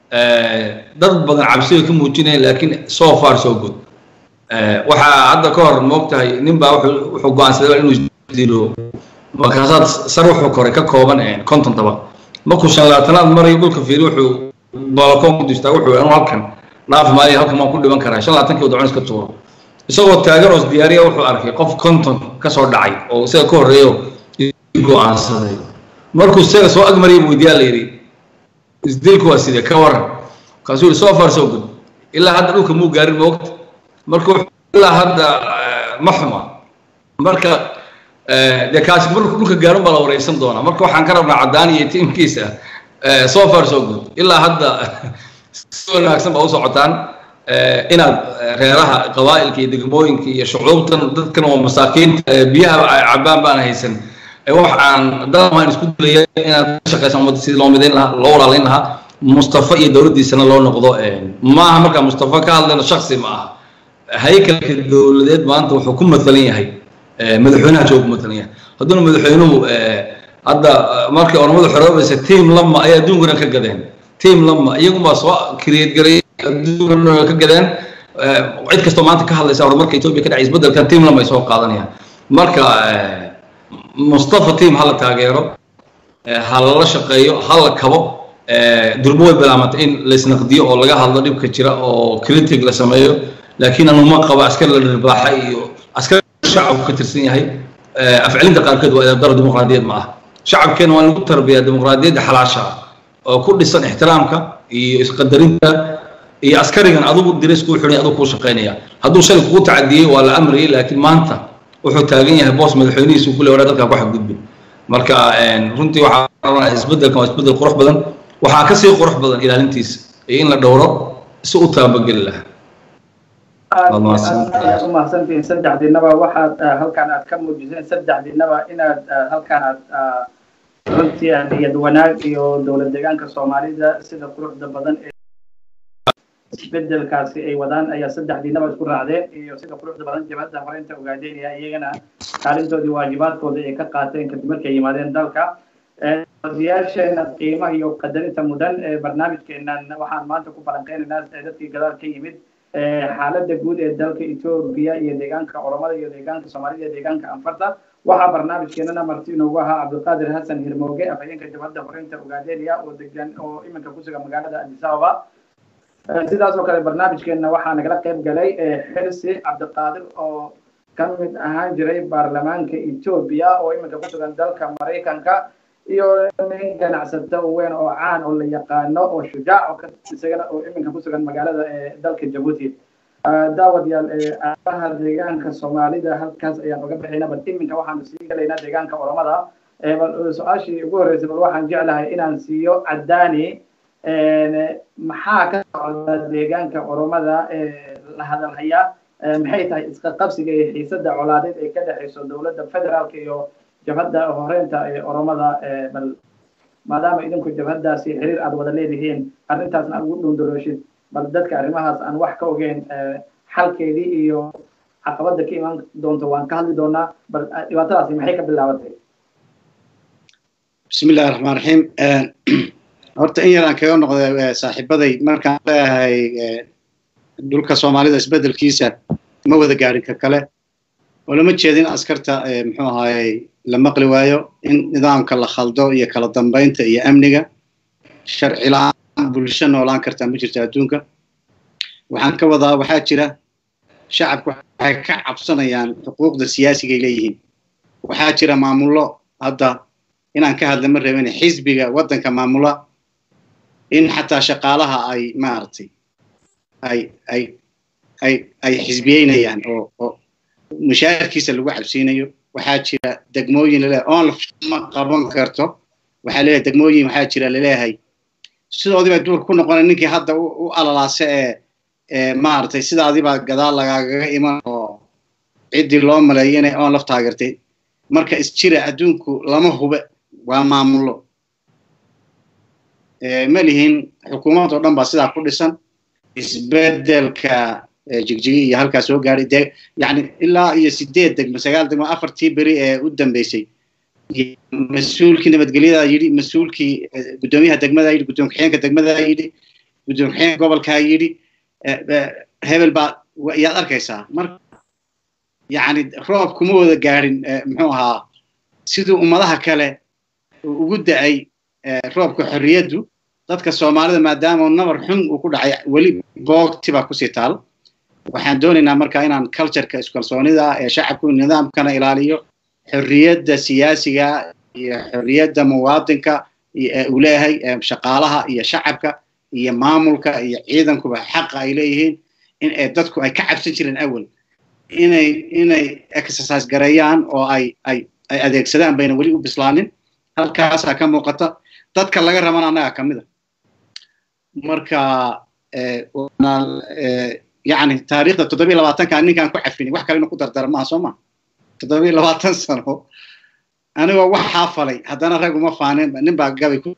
dad badan cabsiga ka muujinaya laakiin so far so good waxaa hadda ka hor moogtahay nin baa wuxuu go-aansaday inuu dilo markaasaad sar wuxuu koray ka kooban konton toban markuu shan labaatanaad marayo dhulka fiiri wuxuu balkoon ku distaa wuxuu anu halkan dhaaf maayo halkan waan ku dhiban karaa shan labaatankii wadacon iska tuuro isagoo taagan oo diyaariya wuxuu arkay qof konton kasoo dhacay oo isaga ka horreeyo go-aansaday markuu isaga soo agmariyay buu weydiyaa la yidhi isdilku waa sidee ka waran kaasuu yidhi so far so good ilaa hadda dhulka muu gaarin moogta marka ilaa hadda ma xuma marka dee kaasi markuu dhulka gaarin baa la wareysan doonaa marka waxaan ka rabnaa caddaan iyo tiimkiisa so far so good ilaa hadda si wanaagsan baa u socotaan inaad reeraha qabaa'ilka iyo degmooyinka iyo shucuubtan dadkan oo masaakiinta biyaha ay cabaan baan haysan wax aan dalmaan isku dilaya inaad ka shaqaysan ummadda sidii loo midayn lahaa loo walaalayn lahaa mustafa iyo dowladdiisana loo noqdo maaha markaa mustafa ka hadlayno shaksi ma aha haykalka dowladeed maanta wuxuu ku matalan yahay madaxweynaha jooga ku matalan yahay hadduuna madaxweynuhu hadda markii ormadu xoroobaysa tiam lama ay adduunkana ka gadeen tiam lama iyagunbaa soo create gareeyay adduunkana ka gadeen cid kastoo maanta ka hadlaysa horumarka etoobiya ka dhacay isbeddelkan tiam lama ay soo qaadanayaan marka mustafa team ha la taageero ha lala shaqeeyo ha la kabo durbo way bilaamantay in laisnaqdiyo oo laga hadlo dhibka jira oo critic la sameeyo laakiin anuma qabo askar la dhirbaaxa iyo askar shacabku ka tirsan yahay afcilinta qaarkood waa daro dimuqraadiyad ma ah shacabkeena waa lagu tarbiyaa dimuqraadiyadda xalaasha oo ku dhisan ixtiraamka iyo isqadarinta iyo askarigan adigu diris kuu xidhay adigu kuu shaqaynaya hadduu shalay kugu tacadiyey waa la amriyay laakiin maanta wuxuu taagan yahay boos madaxweynihiisu kule wadhaa dalkaa ku xadgudbin marka runtii waxaa rabaa isbeddelkan waa isbeddel qurux badan waxaa ka sii qurux badan ilaalintiisa iyo in la dhowro si u taabageli lahaa aad umahadsantihiin saddexdiinaba waxaad halkaan aad ka muujiseen saddexdiinaba inaad halkaan aad runtii niyad wanaag iyo dowlad deegaanka soomaalida sida quruxda badan ee isbedelkaasi ay wadaan ayaa saddexdiinaba isku raacdeen iyo sida quruxda badan jabhadda horeynta ogaadeynaya iyagana kaalintoodii waajibaadkooda ay ka qaateen kadib markay yimaadeen dalka odayaasheena qiimaha iyo qadarinta mudan ee barnaamijkeenan waxaan maanta ku falanqeynaynaa dadkii gadaal ka yimid xaaladda guud ee dalka etoobiya iyo deegaanka oromada iyo deegaanka soomaalida iyo deegaanka anfarta waxaa barnaamijkeenana marti inoogu ahaa cabdulqaadir xasan hirmooge afhayeenka jabhadda horeynta ogaadeynaya oo degan oo iminka ku sugan magaalada addis ababa sidaas oo kale barnaamijkeena waxaa nagala qayb galay xilsi cabdiqaadir oo ka mid ahaan jiray baarlamaanka etoobiya oo iminka ku sugan dalka maraykanka iyo nin ganacsato weyn oo caan oo la yaqaano oo shujaac oo isagana oo iminka ku sugan magaalada dalka jabuuti daawadayaal aabaha deegaanka soomaalida halkaas ayaan uga bixina bal iminka waxaanu sii galaynaa deegaanka oromada bal su-aashii ugu horreysay bal waxaan jeclahay inaan siiyo caddaani maxaa ka socda deegaanka oromada la hadalhaya maxay tahay iska qabsiga iyo xiisada colaadeed ee ka dhexeyso dowladda federaalka iyo jabhadda horeynta ee oromada bal maadaama idinku jabhaddaasi xiriir aad wada leedihiin arrintaasna aad ugu dhundurooshid bal dadka arrimahaas aan wax ka ogeyn xalkeedii iyo caqabadda ka iman doonto waan ka hadli doonaa bal dhibaatadaasi maxay ka bilaabatay bismi illahi raxmaan raxiim horta in yaraan kaga noqday saaxiibaday markaan leeyahay dhulka soomaalida isbedelkiisa ma wada gaadhin ka kale oo lama jeedin askarta muxuu ahaayey la maqli waayo in nidaamka la khaldo iyo kala dambeynta iyo amniga sharci la-aan bulsho noolaan kartaa ma jirto adduunka waxaan ka wadaa waxaa jira shacabku waxay ka cabsanayaan xuquuqda siyaasigay leeyihiin waxaa jira maamullo hadda inaan ka hadla ma rabin xisbiga waddanka maamula in xataa shaqaalaha ay maaragtay ay ay ay ay xisbiyeynayaan oo oo mushaarkiisa lagu cabsiinayo waxaa jira degmooyin laleeyahay oon ma qaban karto waxaa leeyahay degmooyin waxaa jira laleeyahay sidoodii baa duurka ku noqonay ninkii hadda u alalaase ee ee maaragtay sidaadii baa gadaal lagaagaga iman oo ciddii loo maleeyo inay oon laf taageertay marka isjira adduunku lama hube waa maamullo ma lihin xukuumad oo dhan baa sidaa ku dhisan isbedelka jigjigi iyo halkaa soo gaadhay de yani ilaa iyo sideed degmo sagaal degmo afartii beri ee u dambeysay mas-uulkii nabadgelyadaa yidhi mas-uulkii guddoomiyaha degmadaa yidhi guddoom kaxeenka degmadaa yidhi guddoom kaxeenka gobolkaa yidhi hebel baa yaad arkaysaa marka yani roob kuma wada gaadhin muxuu ahaa siduu ummadaha kale ugu da-ay roobka xorriyaddu dadka soomaalida maadaama nabar xun uu ku dhacay weli boogti baa kusii taal waxaan doonaynaa marka inaan cultureka iskalsoonida ee shacabku nidaamkana ilaaliyo xorriyadda siyaasiga iyo xorriyadda muwaadinka uu leeyahay shaqaalaha iyo shacabka iyo maamulka iyo ciidankuba xaqa ay leeyihiin in dadku ay ka cabsan jireen awal inay inay exercise gareeyaan oo ay ay ay adeegsadaan bayna weli u bislaanin halkaasaa ka muuqata dadka laga rabana annaga ka mid a marka yani taariikhda toddobiyo labaatanka ninkaan ku cafini wax kale inu ku dardara maaha soo ma toddobiyo labaatan sano anigoo wax xaafalay haddana rag uma faanin nin baa gabay ku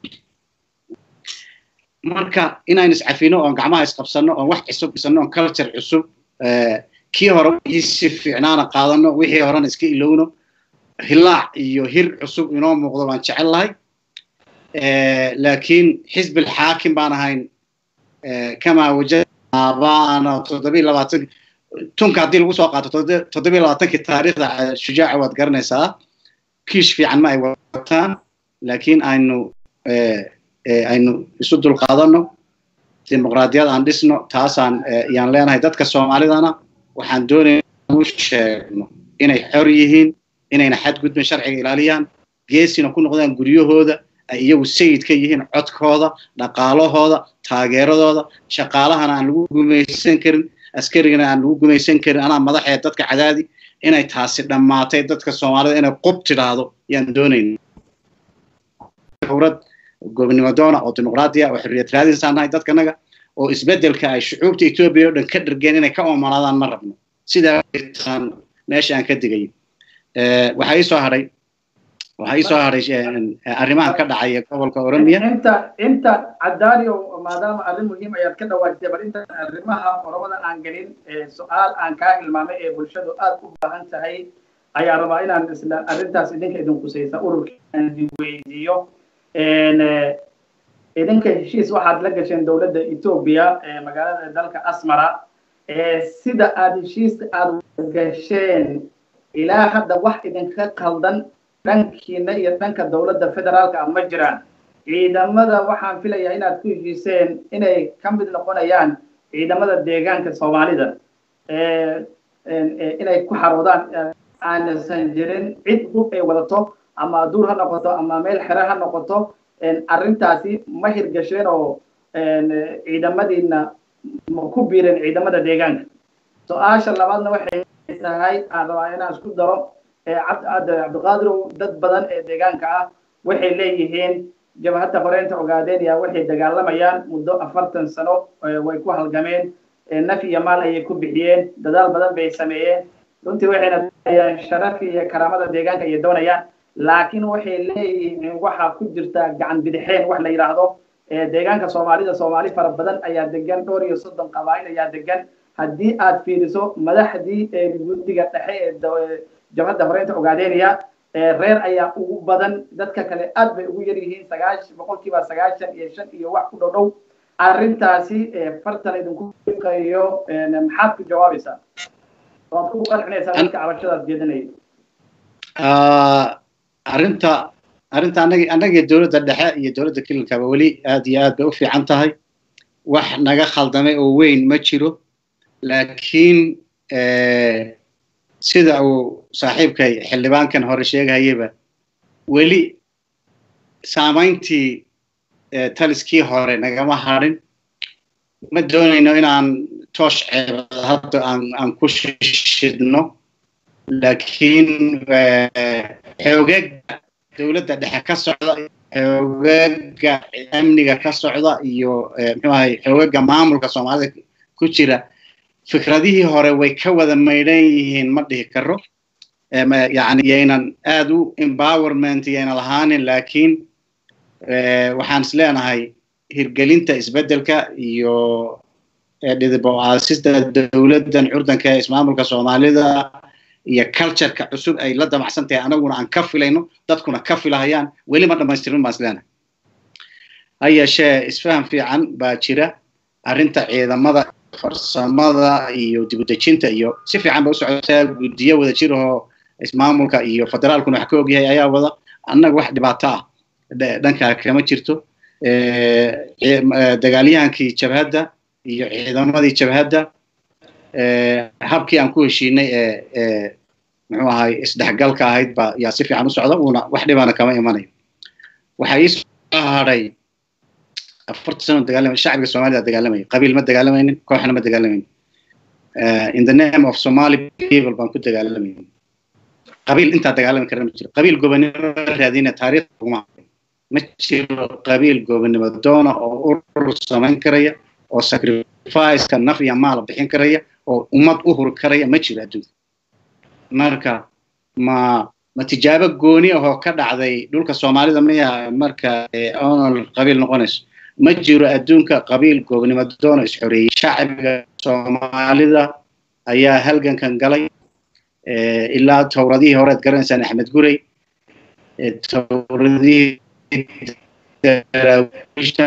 marka inaynu iscafino oon gacmaha isqabsano oon wax cusub dhisano oon culture cusub kii hore wixii si fiicnaana qaadano wixii horena iska ilowno hilaac iyo hir cusub inoo muuqdo baan jecel lahay laakiin xisbi alxaakim baan ahayn kamaa wajadnaabaana toddobiyo labaatan tunka haddii lagu soo qaato toddobiyo labaatankii taariikhda shujaaca waad garanaysaa kiish fiican ma ay wataan laakiin aynu aynu isu dulqaadano dimuqraadiyad aan dhisno taasaan yaan leenahay dadka soomaalidana waxaan doonaya u sheegno inay xor yihiin inayna xadgudbin sharciga ilaaliyaan geesina ku noqdaan guryahooda ay iyagu sayid ka yihiin codkooda dhaqaalahooda taageeradooda shaqaalahana aan lagu gumaysan karin askarigana aan lagu gumaysan karin anaa madaxee dadka cadaadi inay taasi dhammaatay dadka soomaalida inay qub tidhaahdo yaan doonayna dowlad gobonimo doona oo dimuqraadiya oo xorriyad raadinsaan nahay dadkanaga oo isbedelka ay shucuubta etoobiya oo dhan ka dhargeen inay ka oomanaadaan ma rabno sidaasaan meesha aan ka digay waxaa ii soo hadhay waxaa ii soo hadhay arrimahan ka dhacaya gobolka oromiya inta inta cadaaniyo maadaama arrin muhiim ayaad ka dhawaajisay bal inta arrimaha oromada aan gelin su-aal aan kaa hilmaamay ee bulshadu aad u baahan tahay ayaa rabaa inaan isla arrintaas idinka idin kusaysa ururka aan idin weydiiyo idinka heshiis waxaad la gasheen dowladda etoobiya magaalada dalka asmara sida aad heshiiska aad gasheen ilaa hadda wax idinka qaldan dhankiina iyo dhanka dowladda federaalka ma jiraan ciidamada waxaan filayaa inaad ku heshiiseen inay ka mid noqonayaan ciidamada deegaanka soomaalida inay ku xaroodaan aansan jirin cid hub ay wadato ama duur ha noqoto ama meel xere ha noqoto arrintaasi ma hirgasheen oo ciidamadiina ma ku biireen ciidamada deegaanka su-aasha labaadna waxay tahay aan rabaa inaan isku daro cabdiqaadirow dad badan ee deegaanka ah waxay leeyihiin jabhadda horeynta ogaadeenaya waxay dagaalamayaan muddo afartan sano way ku halgameen naf iyo maal ayay ku bixiyeen dadaal badan bay sameeyeen runtii waxayna doonayaan sharaf iyo karaamada deegaanka ayay doonayaan laakiin waxay leeyihiin waxaa ku jirta gacan bidixeen wax la yidhaahdo deegaanka soomaalida soomaali fara badan ayaa degan dhowr iyo soddon qabaa'il ayaa degan haddii aad fiiriso madaxdii guddiga dhexe ee jabhadda horeynta ogaadeynaya reer ayaa ugu badan dadka kale aad bay ugu yar yihiin sagaash boqolkiiba sagaashan iyo shan iyo wax ku dhow dhow arrintaasi fartan idinku fiqayo maxaad ku jawaabaysaa waad ku qancinaysaa dadka cabashadaas jeedinaya arrinta arrinta anagi annaga dowladda dhexe iyo dowladda kilinkaba weli aad iyo aad bay u fiican tahay wax naga khaldamay oo weyn ma jiro laakiin sida uu saaxiibkay xildhibaankan hore sheegahayaba weli saamayntii taliskii hore nagama hadhin ma doonayno inaan toosh ceebad hadda aan aan ku shidno laakiin xoogaga dowladda dhexe ka socda xoogaga amniga ka socda iyo muxuu ahay xoogaga maamulka soomaalida ku jira fikradihii hore way ka wada maydhan yihiin ma dhihi karo yani yaynan aad u empowerment yayna lahaanin laakiin waxaan is leenahay hirgelinta isbeddelka iyo dhidibaaasista dowladdan curdanka ee ismaamulka soomaalida iyo cultureka cusub ay la damacsan tahay anaguna aan ka filayno dadkuna ka filahayaan weli ma dhammaystirin baan is leenahay ha yeeshee isfaham fiican baa jira arrinta ciidamada farsamada iyo dibudejinta iyo si fiican ba u socotaa guddiyo wada jir oo ismaamulka iyo federaalkuna wax ka ogyahay ayaa wada annaga wax dhibaato ah dhankaa kama jirto dagaalyahankii jabhadda iyo ciidamadii jabhadda habkii aan ku heshiinay ee muxuu ahay isdhexgalka ahayd ba yaa si fiican u socda uuna wax dhibana kama imanayo waxaa ii soo hadhay afarta sano dagaalamay shacbiga soomaalida dagaalamayay qabiil ma dagaalamaynin kooxna ma dagaalamaynin in the name of somali people baan ku dagaalamaynin qabiil intaa dagaalami karana ma jiro qabiil gobonimo raadina taariikh kuma ma jiro qabiil gobonimo doona oo urur samayn karaya oo sacrificeka naf iyo maal bixin karaya oo ummad u huri karaya ma jiro adduunka marka ma ma tijaabo gooni ahoo ka dhacday dhulka soomaalida maya marka onol qabiil noqonayso ma jiro adduunka qabiil goobnimo doona isxoreeyey shacbiga soomaalida ayaa halgankan galay ilaa towradihii horead garanaysaan axmed gurey towradihii daraawiishta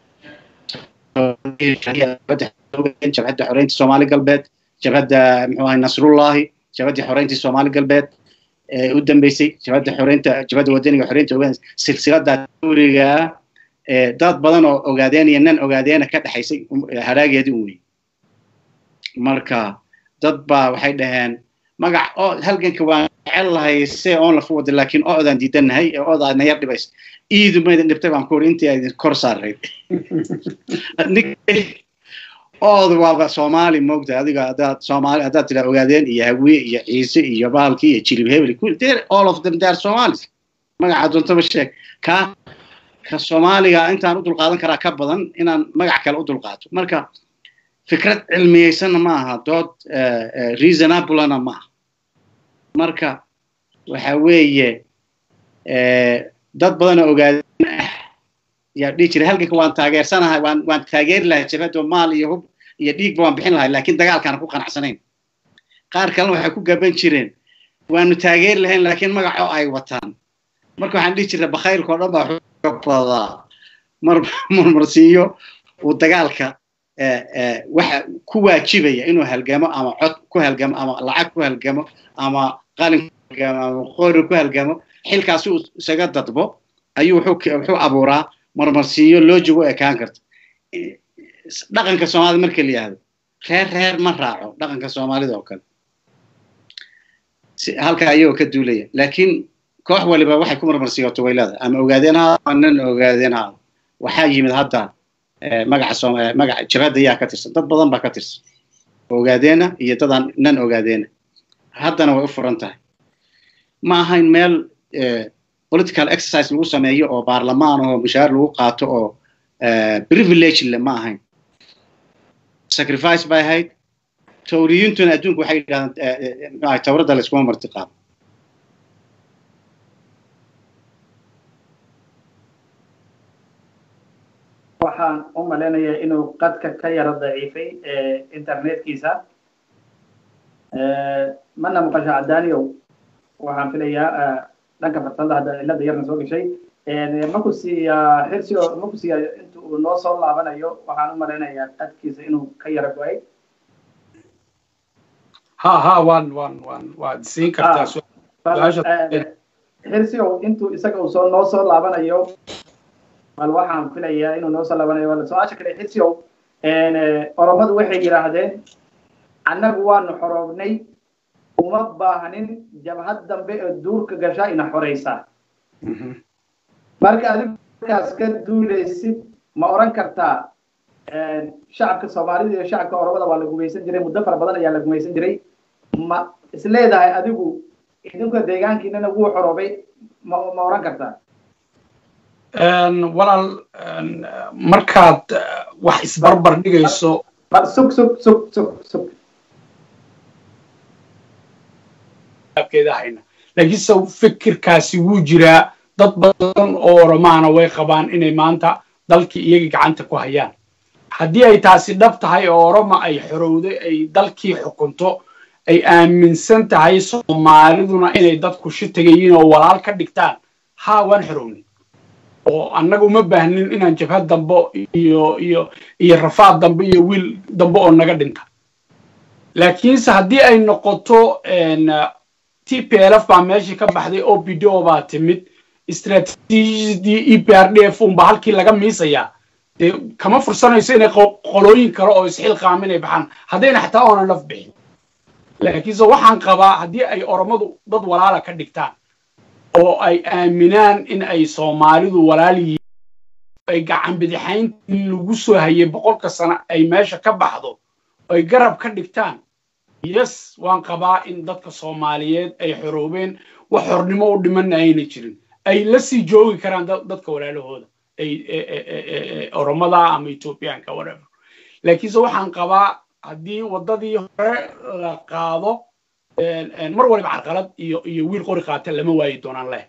jabhadda xoreynta soomaali galbeed jabhadda muxuu ahay nasrullahi jabhaddii xoreyntii soomaali galbeed u dambeysay jabhadda xoreynta jabhadda wadaniga xoreynta ogaanaysa silsilada dawriga dad badan oo ogaadeen iyo nan ogaadeena ka dhexaysay haraageedii un wey marka dad baa waxay dhaheen magac oo halganka waan jecel lahay see oon lafu wada laakiin oodaan diidanahay ee oodaa nayar dhibaysa iidu maydin dhibtay baan ku uri intii aydin kor saarayd oodu waaba soomaali moogta adiga haddaad soomaali haddaad tiraa ogaadeen iyo hawiye iyo ciise iyo bahalkii iyo jilib hebel all of them they are somalis magaca doontaba sheeg ka ka soomaaliga intaan u dulqaadan karaa ka badan inaan magac kale u dulqaato marka fikrad cilmiyeysanna ma aha dood reasonablena ma aha marka waxa weeye dad badanoo ogaadeen ah yaa dhihi jiray halganka waan taageersanahay waan waan taageeri lahay jabhaddo maal iyo hub iyo dhiigba waan bixin lahay laakiin dagaalkaana ku qanacsanayn qaar kalena waxay ku gaban jireen waanu taageeri lahayn laakiin magacoo ay wataan marka waxaan dhihi jirnay bakhaylka o dhan baa badaa mar marmarsiiyo uu dagaalka waxa ku waajibaya inuu halgamo ama cod ku halgamo ama lacag ku halgamo ama qalin ku halgamo ama qori ku halgamo xilkaasi uu isaga dadbo ayuu wuxuu abuuraa marmarsiiyo loojigu ekaan karta dhaqanka soomaalida marka la yihahdo reer reer ma raaco dhaqanka soomaalida oo kale halka ayagoo ka duulaya laakiin koox waliba waxay ku marmarsiiyoto way leedahay ama ogaadeen ha nan ogaadeen ha waxaa yimid hadda magaca magaca jabhadda ayaa ka tirsan dad badan baa ka tirsan ogaadeena iyo dadaan nan ogaadeena haddana way u furan tahay ma ahayn meel political exercise lagu sameeyo oo baarlamaan oo mushaar lagu qaato oo privilege le ma ahayn sacrifice bay ahayd tawriyintuna adduunku waxay yidhahdaan tawradda layskuma marti qaado waxaan u malaynayaa inuu qadka ka yaro daciifay internetkiisa mana maqasha cadaaniyow waxaan filayaa dhanka farsamada hadda cilada yarna soo gashay maku siiya xirsi maku siiya inta uu noo soo laabanayo waxaan u malaynayaa qadkiisa inuu ka yaro go-ay ha ha waan waan waan waad siin kartaa xirsigow intuu isaga uu soo noo soo laabanayo bal waxaan filayaa inuu noo soo laabanayo wala su-aasha kale xirsigow oromadu waxay yidhaahdeen annagu waanu xoroobnay uma baahnin jabhad dambe ee duurka gashaa ina xoraysaa marka adigu markaas ka duulaysid ma oran kartaa shacabka soomaalida iyo shacabka oromada waa la gumaysan jiray muddo fara badan ayaa la gumaysan jiray ma isleedahay adigu idinka deegaankiinana wuu xoroobay ma ma oran kartaa walaal markaad wax isbarbar dhigayso sug sug sug sug sug hayna laakiinse fikirkaasi wuu jiraa dad badan oo oromaana way qabaan inay maanta dalkii iyaga gacanta ku hayaan haddii ay taasi dhab tahay oo oroma ay xorowday ay dalkii xukunto ay aaminsan tahay soomaaliduna inay dadku shitagayiin oo walaal ka dhigtaan haa waan xorownay oo annaga uma baahnin inaan jabhad dambe iyo iyo iyo rafaad dambe iyo wiil dambe oo naga dhinta laakiinse haddii ay noqoto t p l f baa meeshii ka baxday o p d o baa timid istraatiijiyadii e p r d f unba halkii laga miisayaa dee kama fursanayso inay qolooyin kale oo isxilqaamin ay baxaan haddayna xataa oonan laf bixin laakiinse waxaan qabaa haddii ay oromadu dad walaala ka dhigtaan oo ay aaminaan in ay soomaalidu walaal yihiin ay gacan bidixayntii lagu soo hayay boqolka sano ay meesha ka baxdo ay garab ka dhigtaan yes waan qabaa in dadka soomaaliyeed ay xoroobeen wax xornimo u dhimanna ayna jirin ay la sii joogi karaan dadka walaalahooda ay oromada ama ethoobiyaanka whatever laakiinse waxaan qabaa haddii waddadii hore la qaado mar waliba carqalad iyo iyo wiil qori qaata lama waayi doonaan leh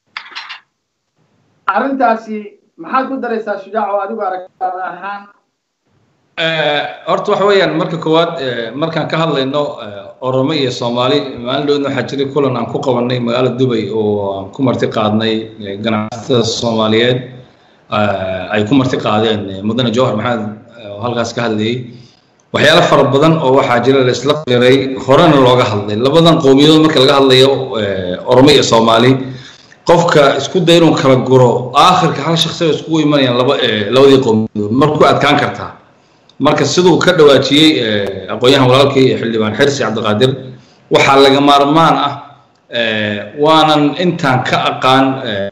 arrintaasi maxaad ku daraysaa shujaac oo adigu aragtaada ahaan horta waxa weeyaan marka koowaad markaan ka hadlayno oromo iyo soomaali maalin dhowdna waxaa jiray kulan aan ku qabanay magaalada dubay oo aan ku marti qaadnay ganacsatada soomaaliyeed ay ku marti qaadeen mudane jawhar maxamed oo halkaas ka hadlayay waxyaalo fara badan oo waxaa jira la isla qiray horena looga hadlay labadan qowmiyadood marka laga hadlayo oromo iyo soomaali qofka isku day inuu kala guro aakhirka hal shakhsi oo iskugu imanayaan laba labadii qowmiyadood markuu adkaan kartaa marka siduu ka dhawaajiyey aqoon-yahan walaalkii xildhibaan xirsi cabdiqaadir waxaa laga maarmaan ah waanan intaan ka aqaan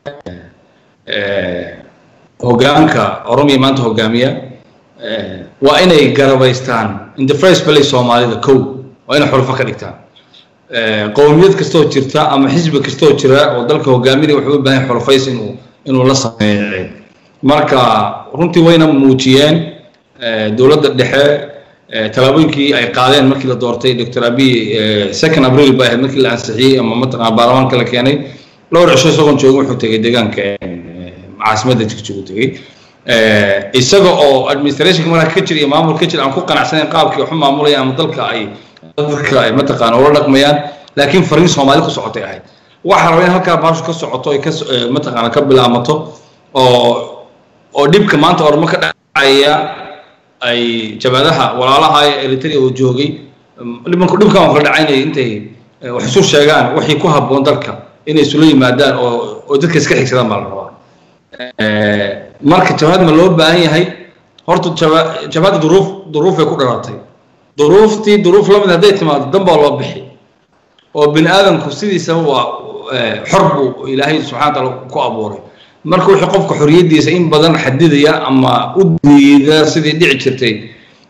hogaanka oromiya maanta hogaamiya waa inay garabaystaan in the first place soomaalida kow waa inay xurufo ka dhigtaan qowmiyad kastoo jirta ama xisbi kastoo jira oo dalka hogaaminaya wuxuu u baahan xulufays inuu inuu la sameeyo marka runtii wayna muujiyeen dowladda dhexe tallaabooyinkii ay qaadeen markii la doortay dr abiy second april bay ahayd markii la ansixiyey ama mataqana baarlamaanka la keenay dhowr cisho isagoon joogin wuxuu tegey deegaanka caasimadda jigjigu tegey isaga oo administrationka markaa ka jira iyo maamul ka jira aan ku qanacsanayn qaabkii waxu maamulayaan ama dalka ay dadka ay mataqaana ula dhaqmayaan laakiin fariin soomaali ku socotay ahayd waxaa raba in halkaa baashu ka socoto ay ka mataqaana ka bilaamato oo oo dhibka maanta ormo ka dhacaya ay jabadaha walaalaha eritrea oo joogay dhibanku dhibkan oo kala dhacaynaya intay wax isu sheegaan wixii ku habboon dalka inay isula yimaadaan oo oo dadka iska xigsadaan baa la rabaa marka jabhad ma loo baahan yahay horta jabhadda duruuf duruufay ku dhalatay duruuftii duruuf lamid hadday timaado dan baa loo bixi oo bini aadamku sidiisaba waa xor buu ilaahay subxana wataala ku abuuray marka wixii qofka xorriyaddiisa in badan xadidaya ama u diida sidii dhici jirtay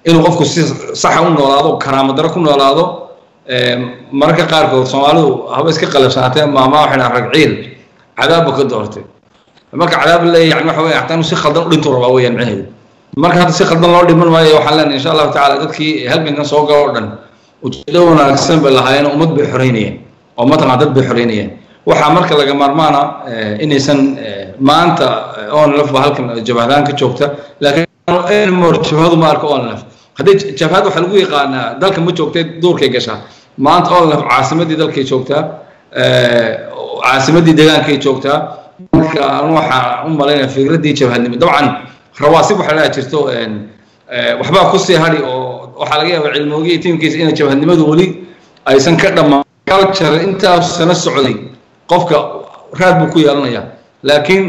inuu qofku si saxa u noolaado karaamo daro ku noolaado mararka qaarkood soomaalidu haba iska qalabsanaatee maamaa waxay dhahan rag ciil cadaabba ka doortay marka cadaab leeyahay yani waxa weeye hataa inuu si khaldan u dhintu rabaa weeyaan micnaheedu marka hadda si khaldan loo dhiman maayo waxaan leenahay insha allahu tacaala dadkii halgankan soo galo o dhan ujeedo wanaagsan bay lahaayeen ummad bay xoreynayeen oo mataqan dad bay xoreynayeen waxaa marka laga maarmaana inaysan maanta onlf ba halkan jabhadaan ka joogta laakiin mor jabhadu ma arko onlf haddii jabhad waxaa lagu yaqaanaa dalka ma joogtay duurkay gashaa maanta onlf caasimadii dalkay joogtaa caasimadii deegaankay joogtaa marka anu waxaan u malaynaya fikraddii jabhadnimo dabcan rawaasib waxaa leedaha jirto waxbaa kusii hadhi oo waxaa laga yaabaa cilmoogiya tiimkiisa inay jabhadnimadu weli aysan ka dhammaan culture intaas sana socday qofka raad buu ku yeelanayaa laakiin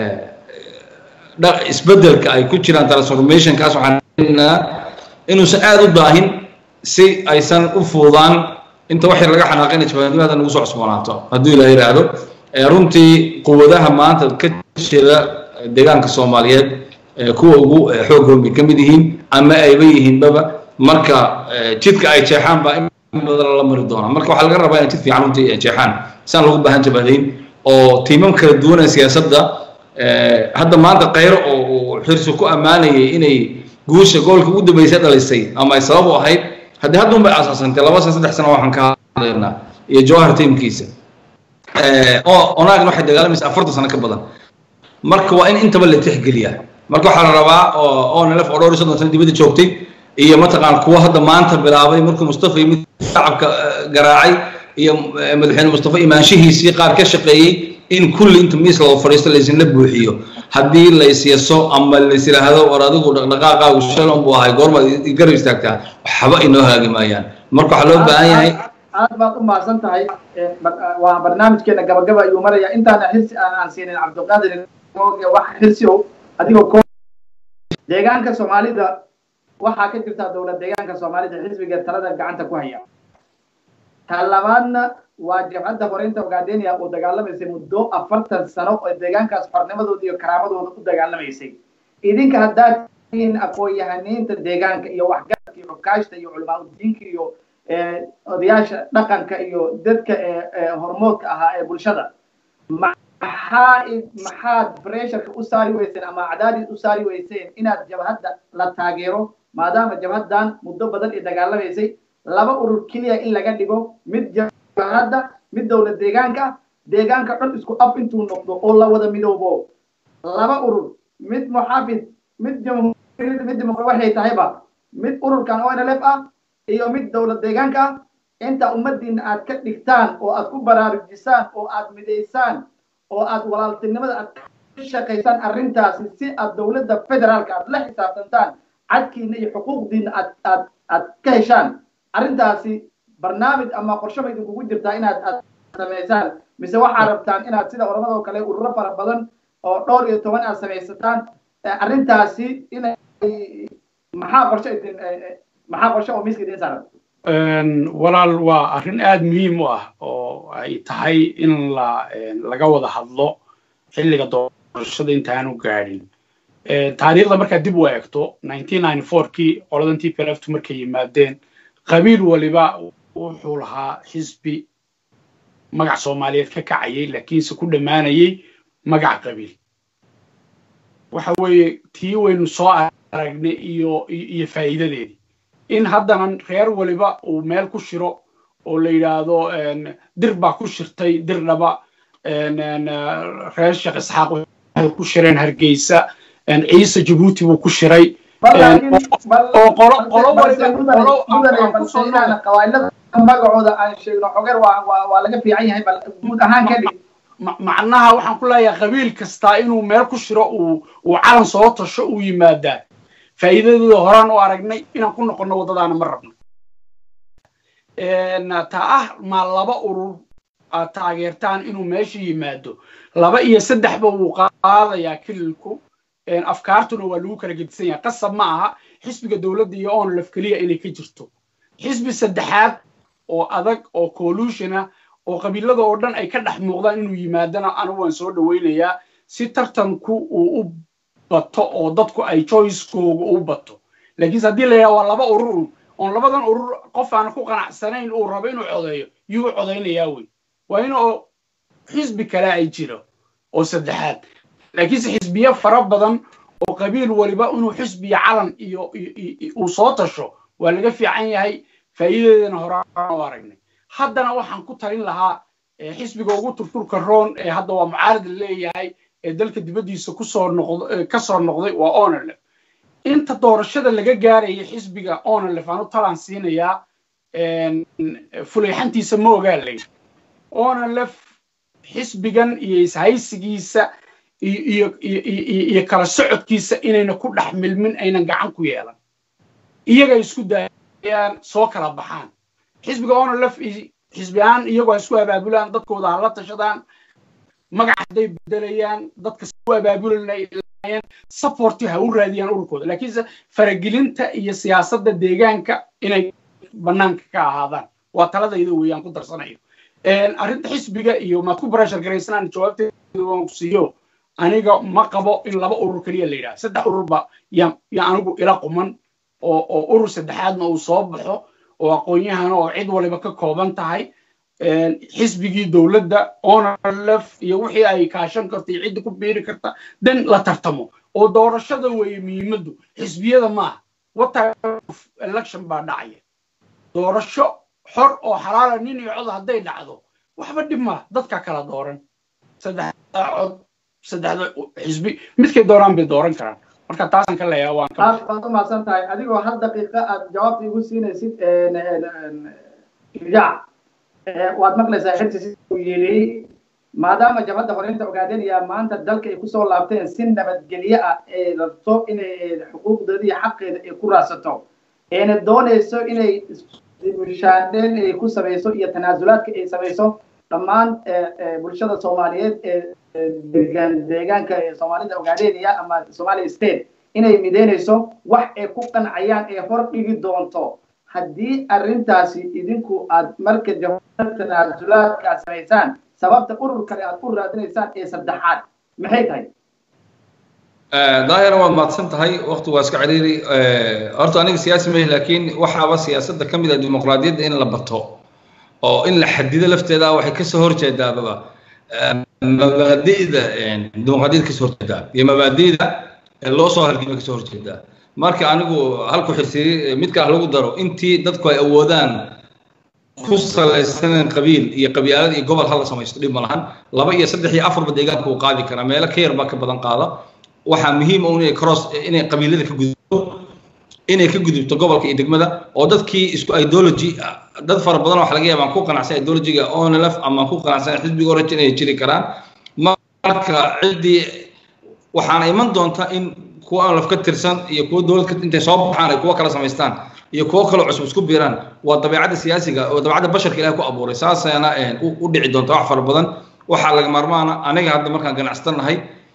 isbeddelka ay ku jiraan transformationkaas waxaan inuusan aada u daahin si aysan u fuudaan inta wax yar laga xanaaqayna jabhadnimada nagu soo cusboonaato hadduu ilaa yidhaahdo runtii quwadaha maanta ka jira deegaanka soomaaliyeed kuwa ugu xoog hoon bay ka mid yihiin ama ayba yihiinbaba marka jidka ay jeexaan baa in badan la mari doonaa marka waxaa laga rabaa inay jid fiican runtii jeexaan saan lagu baahan jabhadayn oo tiimam kala duwanee siyaasadda hadda maanta kayro oo xirsi ku ammaanayay inay guusha goolka ugu dambeysay dhalisay ama ay sabab u ahayd haddii hadda un bay asaasantay laba sana saddex sana waxaan ka hadlaynaa iyo jawhar tiimkiisa onaagna waxay dagaalamaysa afartan sano ka badan marka waa in intaba la tixgeliyaa marka waxaa la rabaa oo onlf oo dhowr iyo soddon sano dibadda joogtay iyo mataqaan kuwa hadda maanta bilaabay markuu mustafa yimid shacabka garaacay iyo madaxweyne mustafa imaanshihiisii qaar ka shaqeeyey in kulli inta miis loo fadhiisto laysinla buuxiyo haddii laysyaso ama lays yidhaahdo war adigu dhaqdhaqaaqaagu shalon buu ahay goormaad garab istaagtaa waxba inoo haagi maayaan marka waxaa loo baahan yahay aad baad u mahadsan tahay waa barnaamijkeena gabagaba ayuu maraya intaana xirsi aan aan siinin cabdiqaadir wax xirsi o adigoo ko deegaanka soomaalida waxaa ka jirta dowlad deegaanka soomaalida xisbiga talada gacanta ku haya ta labaadna waa jabhadda horeynta ogaadenia oo dagaalamaysay muddo afartan sano oo deegaankaas xornimadooda iyo karaamadooda u dagaalamaysay idinka haddaad tihiin aqoon-yahaniinta deegaanka iyo waxgaradka iyo xukaashta iyo culamaauddiinka iyo odayaasha dhaqanka iyo dadka hormoodka ahaa ee bulshada maxaa maxaad bresharka u saari weyseen ama cadaadis u saari weyseen inaad jabhadda la taageero maadaama jabhaddan muddo badan ay dagaalamaysay laba urur keliya in laga dhigo mid jabhadda mid dowlad deegaanka deegaanka dhan isku af intuu noqdo oo la wada midoobo laba urur mid muxaafid mid jamhuuriyad mid dimuqra waxay tahayba mid ururkan onlf ah iyo mid dowlad deegaanka ah inta ummadiina aad ka dhigtaan oo aad ku baraarujisaan oo aad midaysaan oo aad walaaltinimada aad ka shaqaysaan arrintaasi si aad dowladda federaalka aad la xisaabtantaan cadkiina iyo xuquuqdiina aad aad aad ka heshaan arrintaasi barnaamij ama qorshe bay idinkugu jirtaa inaad aad samaysaan mise waxaad rabtaan inaad sida oramada oo kale ururo fara badan oo dhowr iyo toban aad samaysataan arrintaasi inay maxaa qorshe idin maxaa qorshe oo miiska idin saaran walaal waa arrin aada muhiim u ah oo ay tahay in la laga wada hadlo xilliga doorashada intaanu gaadhin taariikhda markaad dib u eegto kii qoladan t p lftu markay yimaadeen qabiil waliba wuxuu lahaa xisbi magac soomaaliyeed ka kacayay laakiinse ku dhammaanayay magac qabiil waxa weeye tii waynu soo aragnay iyo iyo faa'iidadeedii in haddana reer waliba uu meel ku shiro oo la yidhaahdo dir baa ku shirtay dirdhaba reer sheekh isxaaq waxay ku shireen hargeysa ciise jabuuti buu ku shiray oo qolo qolo magacooda aan sheegno xogeer waa laga fiican yahay bal guud ahaan ka dhig macnaha waxaan ku leeyahay qabiil kastaa inuu meel ku shiro uu uu calan soo tasho uu yimaadaa faa'iidadooda horaan u aragnay inaan ku noqonno waddadaana ma rabno ta ah ma laba urur aad taageertaan inuu meesha yimaado laba iyo saddexba wuu qaadayaa kililku afkaartuna waa lagu kala gedisan yahay qasab ma aha xisbiga dowladda iyo onlaf keliya inay ka jirto xisbi saddexaad oo adag oo collusion ah oo qabiilada oo dhan ay ka dhex muuqdaan inuu yimaadana anigu waan soo dhawaynayaa si tartanku uu u bato oo dadku ay choicekooga u bato laakiinse haddii la yidhaha waa laba urur oon labadan urur qof aan ku qanacsanayn uu rabo inuu codeeyo yuu codaynayaa wey waa in oo xisbi kale ay jiro oo saddexaad laakiinse xisbiye fara badan oo qabiil waliba inuu xisbiya calan iyo uu soo tasho waa laga fiican yahay faa'iidadeedana horaan u aragnay haddana waxaan ku talin lahaa xisbiga ugu turturka roon ee hadda waa mucaarad la leeyahay ee dalka dibaddiisa kusoo noqd ka soo noqday waa onelef inta doorashada laga gaaraya xisbiga onelef aan u talaan siinayaa fulayxantiisa ma ogaalay onelef xisbigan iyo ishaysigiisa iyo iyo kala socodkiisa inayna ku dhex milmin aynan gacan ku yeelan iyaga isku daayaan soo kala baxaan xisbiga onelef xisbi ahaan iyagoo isku abaabulaan dadkooda ha la tashadaan magac hadday bedelayaan dadka u abaabulayeen supporti ha u raadiyaan ururkooda laakiinse faragelinta iyo siyaasadda deegaanka inay banaanka ka ahaadaan waa taladayda weeyaan ku darsanayo arrinta xisbiga iyo maad ku barashar garaysanaan jawaabteeda waan ku siiyo aniga ma qabo in laba urur keliya la yidhaha saddex ururba ya ya anigu ila quman oo oo urur saddexaadna uu soo baxo oo aqoon-yahana oo cid waliba ka kooban tahay xisbigii dowladda onlef iyo wixii ay kaashan karta iyo cidda ku biiri karta dan la tartamo oo doorashada weeye muhiimaddu xisbiyada maaha what type of election baa dhacaya doorasho xor oo xalaala nin iyo cod hadday dhacdo waxba dhib maaha dadka kala dooran saddexda cod saddexda xisbi midkay dooraan bay dooran karaan marka taasaan ka leeyaha waan ka waad u mahadsan tahay adigoo hal daqiiqa aad jawaabta igu siinaysid irjaac waad maqlaysaa xirsi sida uu yidhi maadaama jabhadda horeynta ogaadanaya maanta dalka ay kusoo laabteen si nabadgelyo ah ee rabto inay xuquuqdeeda iyo xaqeeda ay ku raadsato eena doonayso inay bulshaadeen ay ku samayso iyo tanaasulaadka ay samayso dhammaan bulshada soomaaliyeed ee deegaan deegaanka ee soomaalida ogaadeynaya ama somalia state inay mideynayso wax ay ku qancayaan ee hor dhigi doonto haddii arrintaasi idinku aad marka jabhada tanaasulaadka aad samaysaan sababta urur kale aad u raadinaysaan ee saddexaad maxay tahay daahira waad mahadsan tahay waqti waa iska ciriiri horta aniga siyaasi mahi laakiin waxaaba siyaasadda ka mid ah dimuqraadiyadda in la bato oo in la xadido lafteeda waxay kasoo horjeedaababa mabaadi'da dimuqraadiyadda kasoo horjeedaa iyo mabaadi'da loo soo halgamay kasoo horjeedaa marka anigu halku xirsiri midkaa lagu daro intii dadku ay awoodaan ku salaysanan qabiil iyo qabyaalad iyo gobol hala samaysto dhib ma lahan laba iyo saddex iyo afarba deegaanka uu qaadi karaa meelo ka yar baa ka badan qaada waxaa muhiim ah inay cross inay qabiilada ka gudubto inay ka gudubto gobolka iyo degmada oo dadkii isku ideology dad fara badan waxa laga yaabaa ku qanacsan ideologyga onlf ama ku qanacsan xisbiga orange inay jiri karaan marka ciddii waxaana iman doonta in kuwa onlf ka tirsan iyo kuwa dowlad intay soo baxaan ay kuwa kala samaystaan iyo kuwo kaloo cusub isku biiraan waa dabeecadda siyaasiga oo dabeecadda basharka ilaah ku abuuray saasaana u dhici doonta wax fara badan waxaa laga maarmaana aniga hadda markaan ganacsata nahay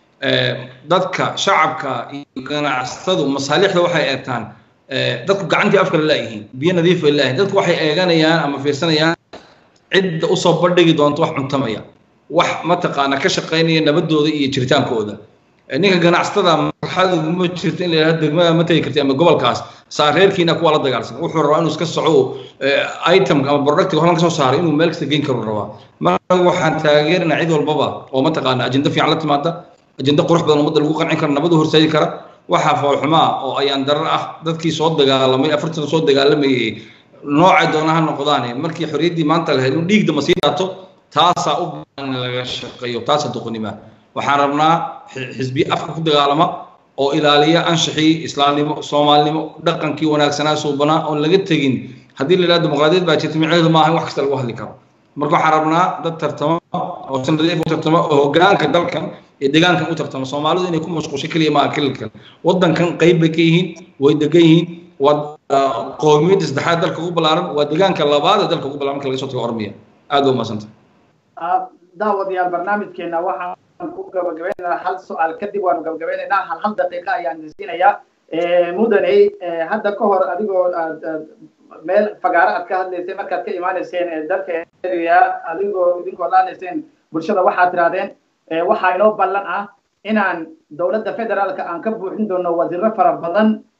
dadka shacabka iyo ganacsatadu masaalixda waxay eegtaan dadku gacantii afka la laayihiin biyo nadiif ay laayihiin dadku waxay eeganayaan ama fiirsanayaan cidda usoo bandhigi doonta wax cuntamaya wax mataqaana ka shaqaynaya nabadooda iyo jiritaankooda ninka ganacsatada marxaladu ma jirto in la yidhahdo degmada ma tegi karti ama gobolkaas saareerkiina kuwa la dagaalsan wuxuu rabaa inuu iska soco itemka ama productiga horan ka soo saaray inuu meel kasta geyn karu rabaa marka waxaan taageerinaa cid walbaba oo mataqaana ajenda fiican la timaada ajenda qurux badan ummadda lagu qancin kara nabadu horseedi kara waxaa foolxumaa oo ayaan darar ah dadkii soo dagaalamay afartan soo dagaalamayay noocay doona ha noqdaane markii xorriyaddii maanta lahayd in dhiig dama sii daato taasaa u baahan in laga shaqeeyo taasaa doqonimaa waxaan rabnaa xisbiye afka ku dagaalama oo ilaaliya anshaxii islaamnimo soomaalinimo dhaqankii wanaagsanaa suubanaa oon laga tegin haddii la yidhahdo dimuqraadiyad baa jirta micneheedu maaha in wax kasta lagu hadli karo marka waxaan rabnaa dad tartamo oo sanadiif u tartamo oo hogaanka dalkan iyo deegaankan u tartamo soomaalidu inay ku mashquusho keliya maaha kililkan waddankan qayb bay ka yihiin way degan yihiin waa qowmiyadda saddexaad dalka ugu ballaaran waa deegaanka labaad ee dalka ugu ballaaran marka laga soo tago ormiya aad waa umadsanta daawadayaal barnaamijkeena waxaan ku gabagabaynaynaa hal su-aal kadib waanu gabagabaynaynaa hal hal daqiiqa ayaan siinayaa mudaney hadda ka hor adigoo aad meel fagaaro aad ka hadlaysay markaad ka imaanayseen dalka area adigoo idinkoo la hadlayseen bulshada waxaad tirahdeen waxaa inoo ballan ah inaan dowladda federaalka aan ka buuxin doono wasiiro fara badan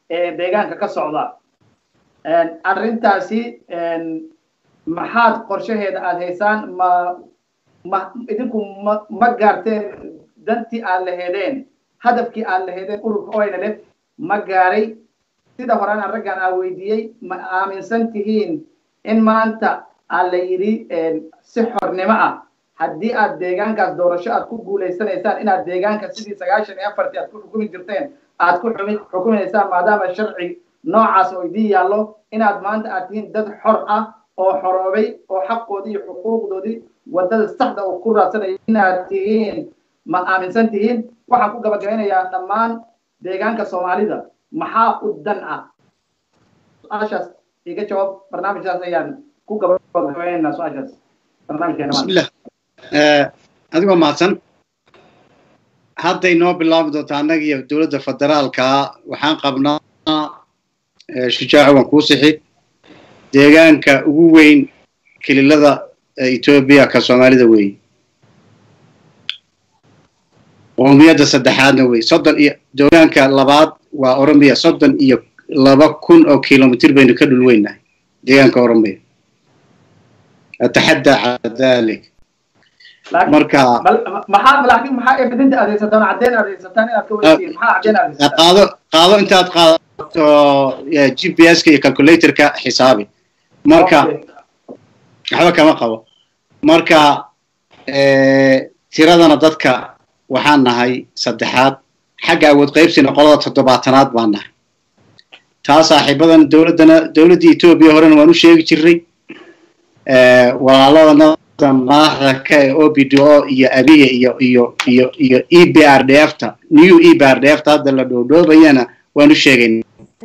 deegaanka ka socda arrintaasi maxaad qorshaheeda aada haysaan ma ma idinku ma ma gaarteen dantii aad laheedeen hadafkii aad laheedeen ururka oynalef ma gaaray sida horena raggan aa weydiiyey ma aaminsan tihiin in maanta aa la yidhi si xornimo ah haddii aad deegaankaas doorasho aad ku guulaysanaysaan inaad deegaanka sidii sagaashan iyo afartii aad ku xukumi jirteen aad ku xumi xukuminaysaan maadaama sharci noocaas oo idiin yaallo inaad maanta aad tihiin dad xor ah oo xoroobay oo xaqoodii iyo xuquuqdoodii waddada saxda oo ku raadsanaya inaad tihiin ma aaminsan tihiin waxaan ku gabagabeynayaa dhammaan deegaanka soomaalida maxaa u dan ah su-aashaas iga jawaab barnaamijkaas ayaan ku gabagabeynaa su-aashaas barnaamijkeena bismillah adigoo mahadsan hadday noo bilaabi doontaa annaga iyo dowladda federaalka waxaan qabnaa shujaaco waan kuu sixi deegaanka ugu weyn kililada etoobiya ka soomaalida weeye qowmiyadda saddexaadna wey soddon iyo deegaanka labaad waa oromiya soddon iyo laba kun oo kilomitr baynu ka dhul weynahay deegaanka oromiya ataxaddaa cala dalik marka maxaa laakiin maxaa evidinta adeegsataan caddeyn adeegsataan inaad ka weydiin maxaa caddeyn adeegsataan qaado qaado intaad qaadato g p s ka iyo calculatorka xisaabi marka waxba kama qabo marka tiradana dadka waxaan nahay saddexaad xagga awood qaybsina qolada toddobaatanaad baan nahay taa saaxiibadan dowladdana dowladdii etoobiya horena waan u sheegi jirnay walaaladana madaxda ka ee o b d o iyo abiya iyo iyo iyo iyo e b r d f ta new e b r d f ta hadda la dhoodhoobayana waan u sheegayna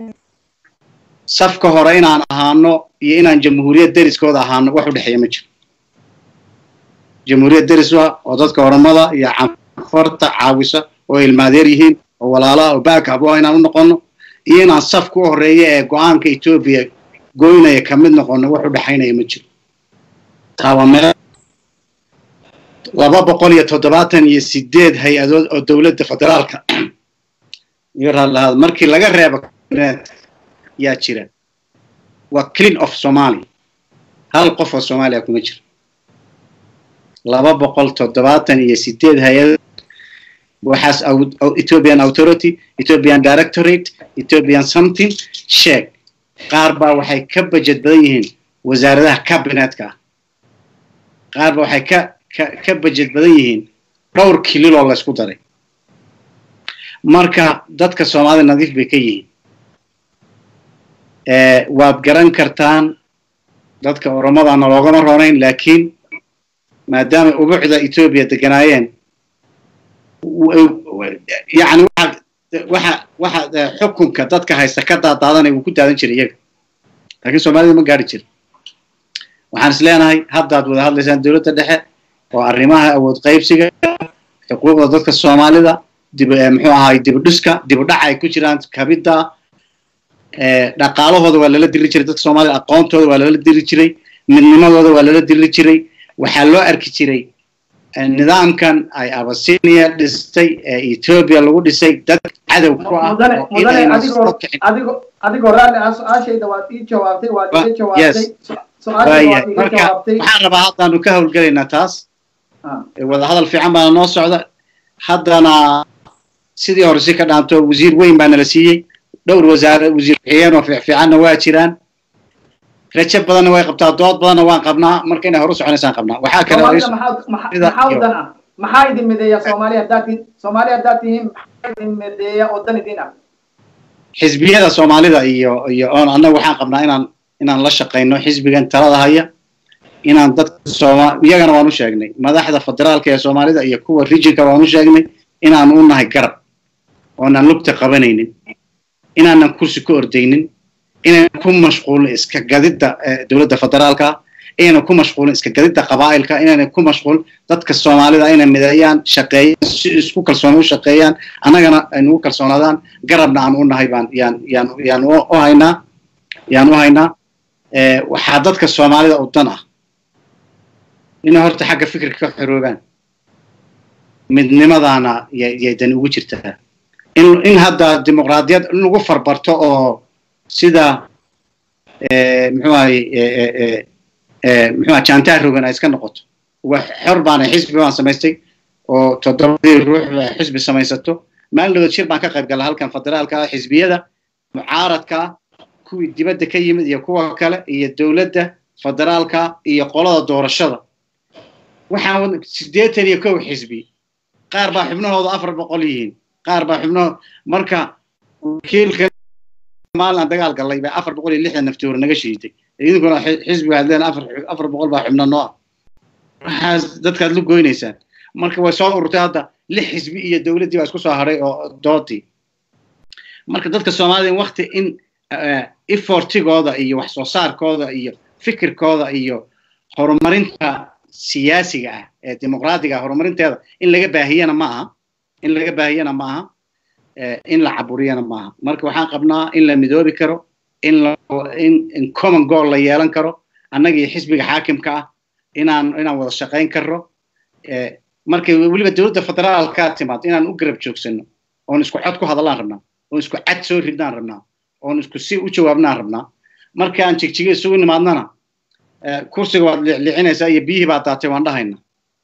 safka hore inaan ahaano iyo inaan jamhuuriyad deriskooda ahaano wax u dhexeeya ma jiro jamhuuriyad deris wa oo dadka oromada iyo canfarta caawisa oo ilmaadeer yihiin oo walaalaha oo backab ah inaan u noqono iyo inaan safka u horeeya ee go-aanka etoobiya goynaya ka mid noqono wax u dhexaynaya ma jiro taa waa meel laba boqol iyo toddobaatan iyo sideed hay-adood oo dowladda federaalka iyo raadlahaad markii laga reebo yaa jira waa clean of somalia hal qof oo soomaaliya kuma jiro laba boqol toddobaatan iyo sideed hay-adood waxaas ethiopian authority ethiopian directorate ethiopian something sheeg qaar baa waxay ka bajet badan yihiin wasaaradaha cabinetka ah qaar ba waxay ka ka ka bajet badan yihiin dhowr kililoo la ysku daray marka dadka soomaalida nadiif bay ka yihiin waad garan kartaan dadka oromadaana loogama roonayn laakiin maadaama ubucda etoobiya deganaayeen yani waxa waxa xukunka dadka haysta ka daadaadanay wuu ku daadan jiray iyaga laakiin soomaalida ma gaari jira waxaan is leenahay haddaad wada hadlaysaan dowladda dhexe oo arrimaha awood qaybsiga xuquuqda dadka soomaalida dib muxuu ahaay dibudhiska dibudhaca ay ku jiraan kabidda dhaqaalahooda waa lala diri jiray dadka soomaalida aqoontooda waa lala diri jiray midnimadooda waa lala diri jiray waxaa loo arki jiray nidaamkan ay abasinia dhistay ee etoobiya lagu dhisay dad cadow ku ah adigoo raalli ah su-aashayda waad ii jawaabtay waad iga jawaabtay marka waxaan rabaa haddaanu ka howlgelaynaa taas wada hadal fiican baana noo socda haddana sidii hore si ka dhaanto wasiir weyn baa nala siiyey dhowr wasaare wasiir bixiyeen oo fiicfiicanna waa jiraan rajo badanna way qabtaa dood badanna waan qabnaa marka inay hore u soconaysaan qabnaa waxaa kale maxaa u dan ah maxaa idin mideeya soomaaliya haddaad tihiin soomaaliya haddaad tihiin maxaa idin mideeya oo dan idin ah xisbiyada soomaalida iyo iyo oon annaga waxaan qabnaa inaan inaan la shaqayno xisbigan talada haya inaan dadka sooma iyagana waan u sheegnay madaxda federaalka ee soomaalida iyo kuwa rijinka waan u sheegnay inaan u nahay garab oonan lugta qabanaynin inaanan kursi ku ordaynin inaynan ku mashquulin iska gadidda dowladda federaalka inaynan ku mashquulin iska gadidda qabaa'ilka inaynan ku mashquulin dadka soomaalida inay mideeyaan shaqeeyaan si isku kalsooni u shaqeeyaan annagana ay nugu kalsoonaadaan garabna aan u nahay baan yaan yaan yaan u haynaa yaan u haynaa waxaa dadka soomaalida u dan ah inay horta xagga fikirka ka xoroobaan midnimadaana yay dani ugu jirtaa in in hadda dimuqraadiyad in lagu farbarto oo sida muxuu ahay muxuu aha jaantaa rogan ay iska noqoto wax xor baana xisbi baan samaystay oo toddobadii ruux xisbi samaysato maalin dhawood shir baan ka qayb gala halkan federaalka xisbiyada mucaaradka kuwii dibadda ka yimid iyo kuwa kale iyo dowladda federaalka iyo qolada doorashada waxaan siddeetan iyo kow xisbi qaar baa xubnahooda afar boqol yihiin qaar baa xubnahooda marka wakiilka maalin aan dagaal gallay bay afar boqol iyo lixdan nafti hore naga shiiday idinkuna xisbiga aad leen afar afar boqol baa xubna noo ah waxaas dadkaad lu goynaysaan marka way soo ururtay hadda lix xisbi iyo dowladdii baa isku soo hadhay oo doodii marka dadka soomaalida in wakti in effortigooda iyo wax soo saarkooda iyo fikirkooda iyo horumarinta siyaasiga ah ee dimuqraadiga ah horumarinteeda in laga baahiyana ma aha in laga baahiyana ma aha in la caburiyana ma aha marka waxaan qabnaa in la midoobi karo in in in common goal la yeelan karo annagii xisbiga xaakimka ah inaan inaan wada shaqayn karno markay weliba dowladda federaalka timaad inaan u garab joogsano oon isku cod ku hadallaan rabnaa oon isku cad soo ridnaan rabnaa oon isku si u jawaabnaan rabnaa markaan jigjiga isugu nimaadnana kursiga waad licinaysaa iyo biyihii baad daatay waan dhahayna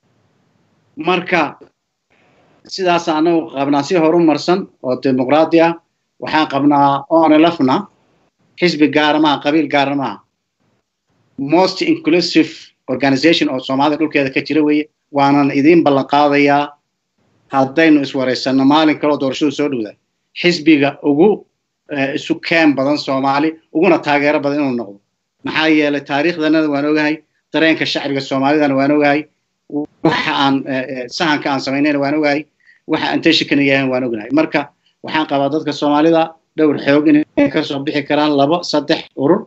marka sidaas anagu qabnaa si horu marsan oo dimuqraadi ah waxaan qabnaa onelafna xisbi gaara maaha qabiil gaara maaha most inclusive organization oo soomaalida dhulkeeda ka jira weeye waanan idiin ballan qaadayaa haddaynu iswaraysanno maalin kaloo doorashadu soo dhowdaa xisbiga ugu isu keen badan soomaali uguna taageero badan inuu noqdo maxaa yeelay taariikhdanada waan ogahay dareenka shacbiga soomaalidana waan ogahay waxa aan sahanka aan samaynayna waan ogahay waxa aan tashikana yahan waan ognahay marka waxaan qabaa dadka soomaalida dhowr xoog inay kasoo bixi karaan labo saddex urur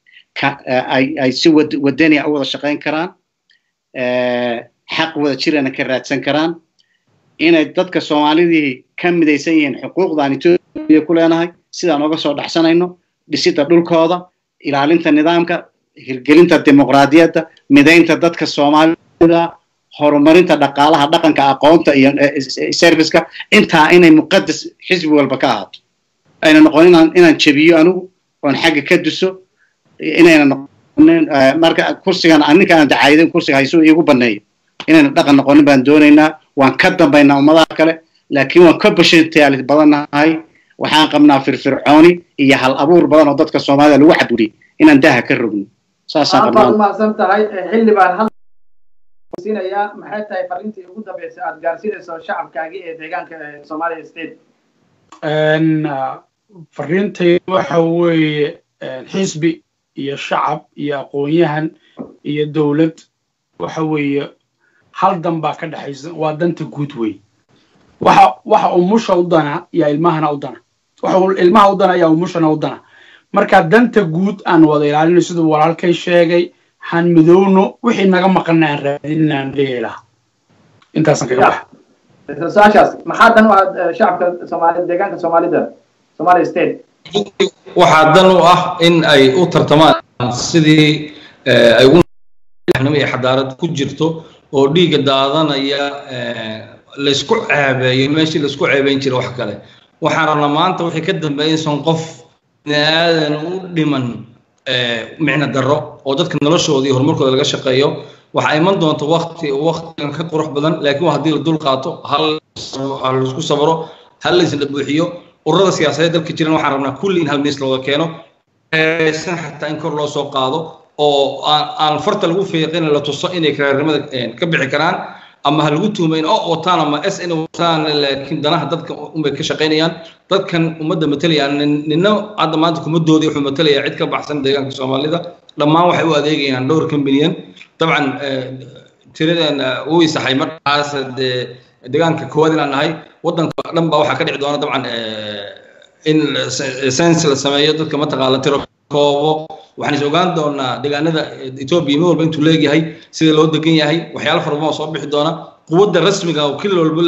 ay si wadania u wada shaqayn karaan xaq wada jirana ka raadsan karaan inay dadka soomaalidii ka midaysan yihiin xuquuqdaan etoobiya ku leenahay sidaan oga soo dhaxsanayno dhisidda dhulkooda ilaalinta nidaamka hirgelinta dimuqraadiyadda midaynta dadka soomaalida horumarinta dhaqaalaha dhaqanka aqoonta iyo serviceka intaa inay muqadas xisbi walba ka ahaato ayna noqon inaan inaan jebiyo anigu oon xagga ka duso inayna noqonin marka kursigan aninka aan dacaydin kursiga haysu iigu baneeyo inayna dhaqan noqonin baan doonaynaa waan ka dambaynaa ummadaha kale laakiin waan ka bashantaalis badannahay waxaan qabnaa firfircooni iyo hal abuur badan oo dadka soomaalida lagu xadgudiyay inaan daaha ka rogno saasaan qabnaa umahadsan tahay xilli baan hal siinayaa maxay tahay fariintii ugu dambeysay aad gaarsiinayso shacabkaagii ee deegaanka soomaaliya state fariintay waxa weeye xisbi iyo shacab iyo aqoon-yahan iyo dowlad waxa weeye hal dan baa ka dhexaysa waa danta guud wey waxa waxa umusha u dana iyo ilmahana u dana waxa ilmaha u dana iyo umushana u dana marka danta guud aan wada ilaalino siduu walaalkay sheegay han midowno wixii naga maqana aan raadin aan leeyahay laha intaasaan kaga baxa saashaas maxaa dan u ah shacabka soomaalida deegaanka soomaalida somalia state waxaa dan u ah in ay u tartamaan sidii ay ugu iyo xadaarad ku jirto oo dhiigga daadanaya laysku ceebeeyo meeshii laysku ceebeyn jiray wax kale waxaan rabnaa maanta wixii ka dambeeya insan qof bini aadan u dhiman micno darro oo dadka noloshooda iyo horumarkooda laga shaqeeyo waxaa iman doonta wakti waktigan ka qurux badan laakiin waa haddii la dul qaato hal laisku sabro hal laysla buuxiyo ururada siyaasadeed dalka jiran waxaan rabnaa kulli in hal miis looga keeno san xataa in kor loo soo qaado oo aan farta lagu fiiqin la tuso inay karaarnimada ka bixi karaan ama ha lagu tuumayn oo wataan ama s inay wataan laakiin danaha dadka unbay ka shaqaynayaan dadkan ummadda matalayaan nina hadda maanta kuma doodi wuxuu matalayaa cid ka baxsan deegaanka soomaalida dhammaan waxay u adeegayaan dhowrka milyan dabcan tiradan uu isaxay markaas dee deegaanka koowaad inaan nahay waddanka dhan baa waxaa ka dhici doona dabcan in sense la sameeyo dadka mataqaala tiro koobo waxaan is ogaan doonaa deegaanada etoobiya mid walba intuu leegyahay sida loo degan yahay waxyaalo fara badan oo soo bixi doona quwadda rasmiga oo kil walba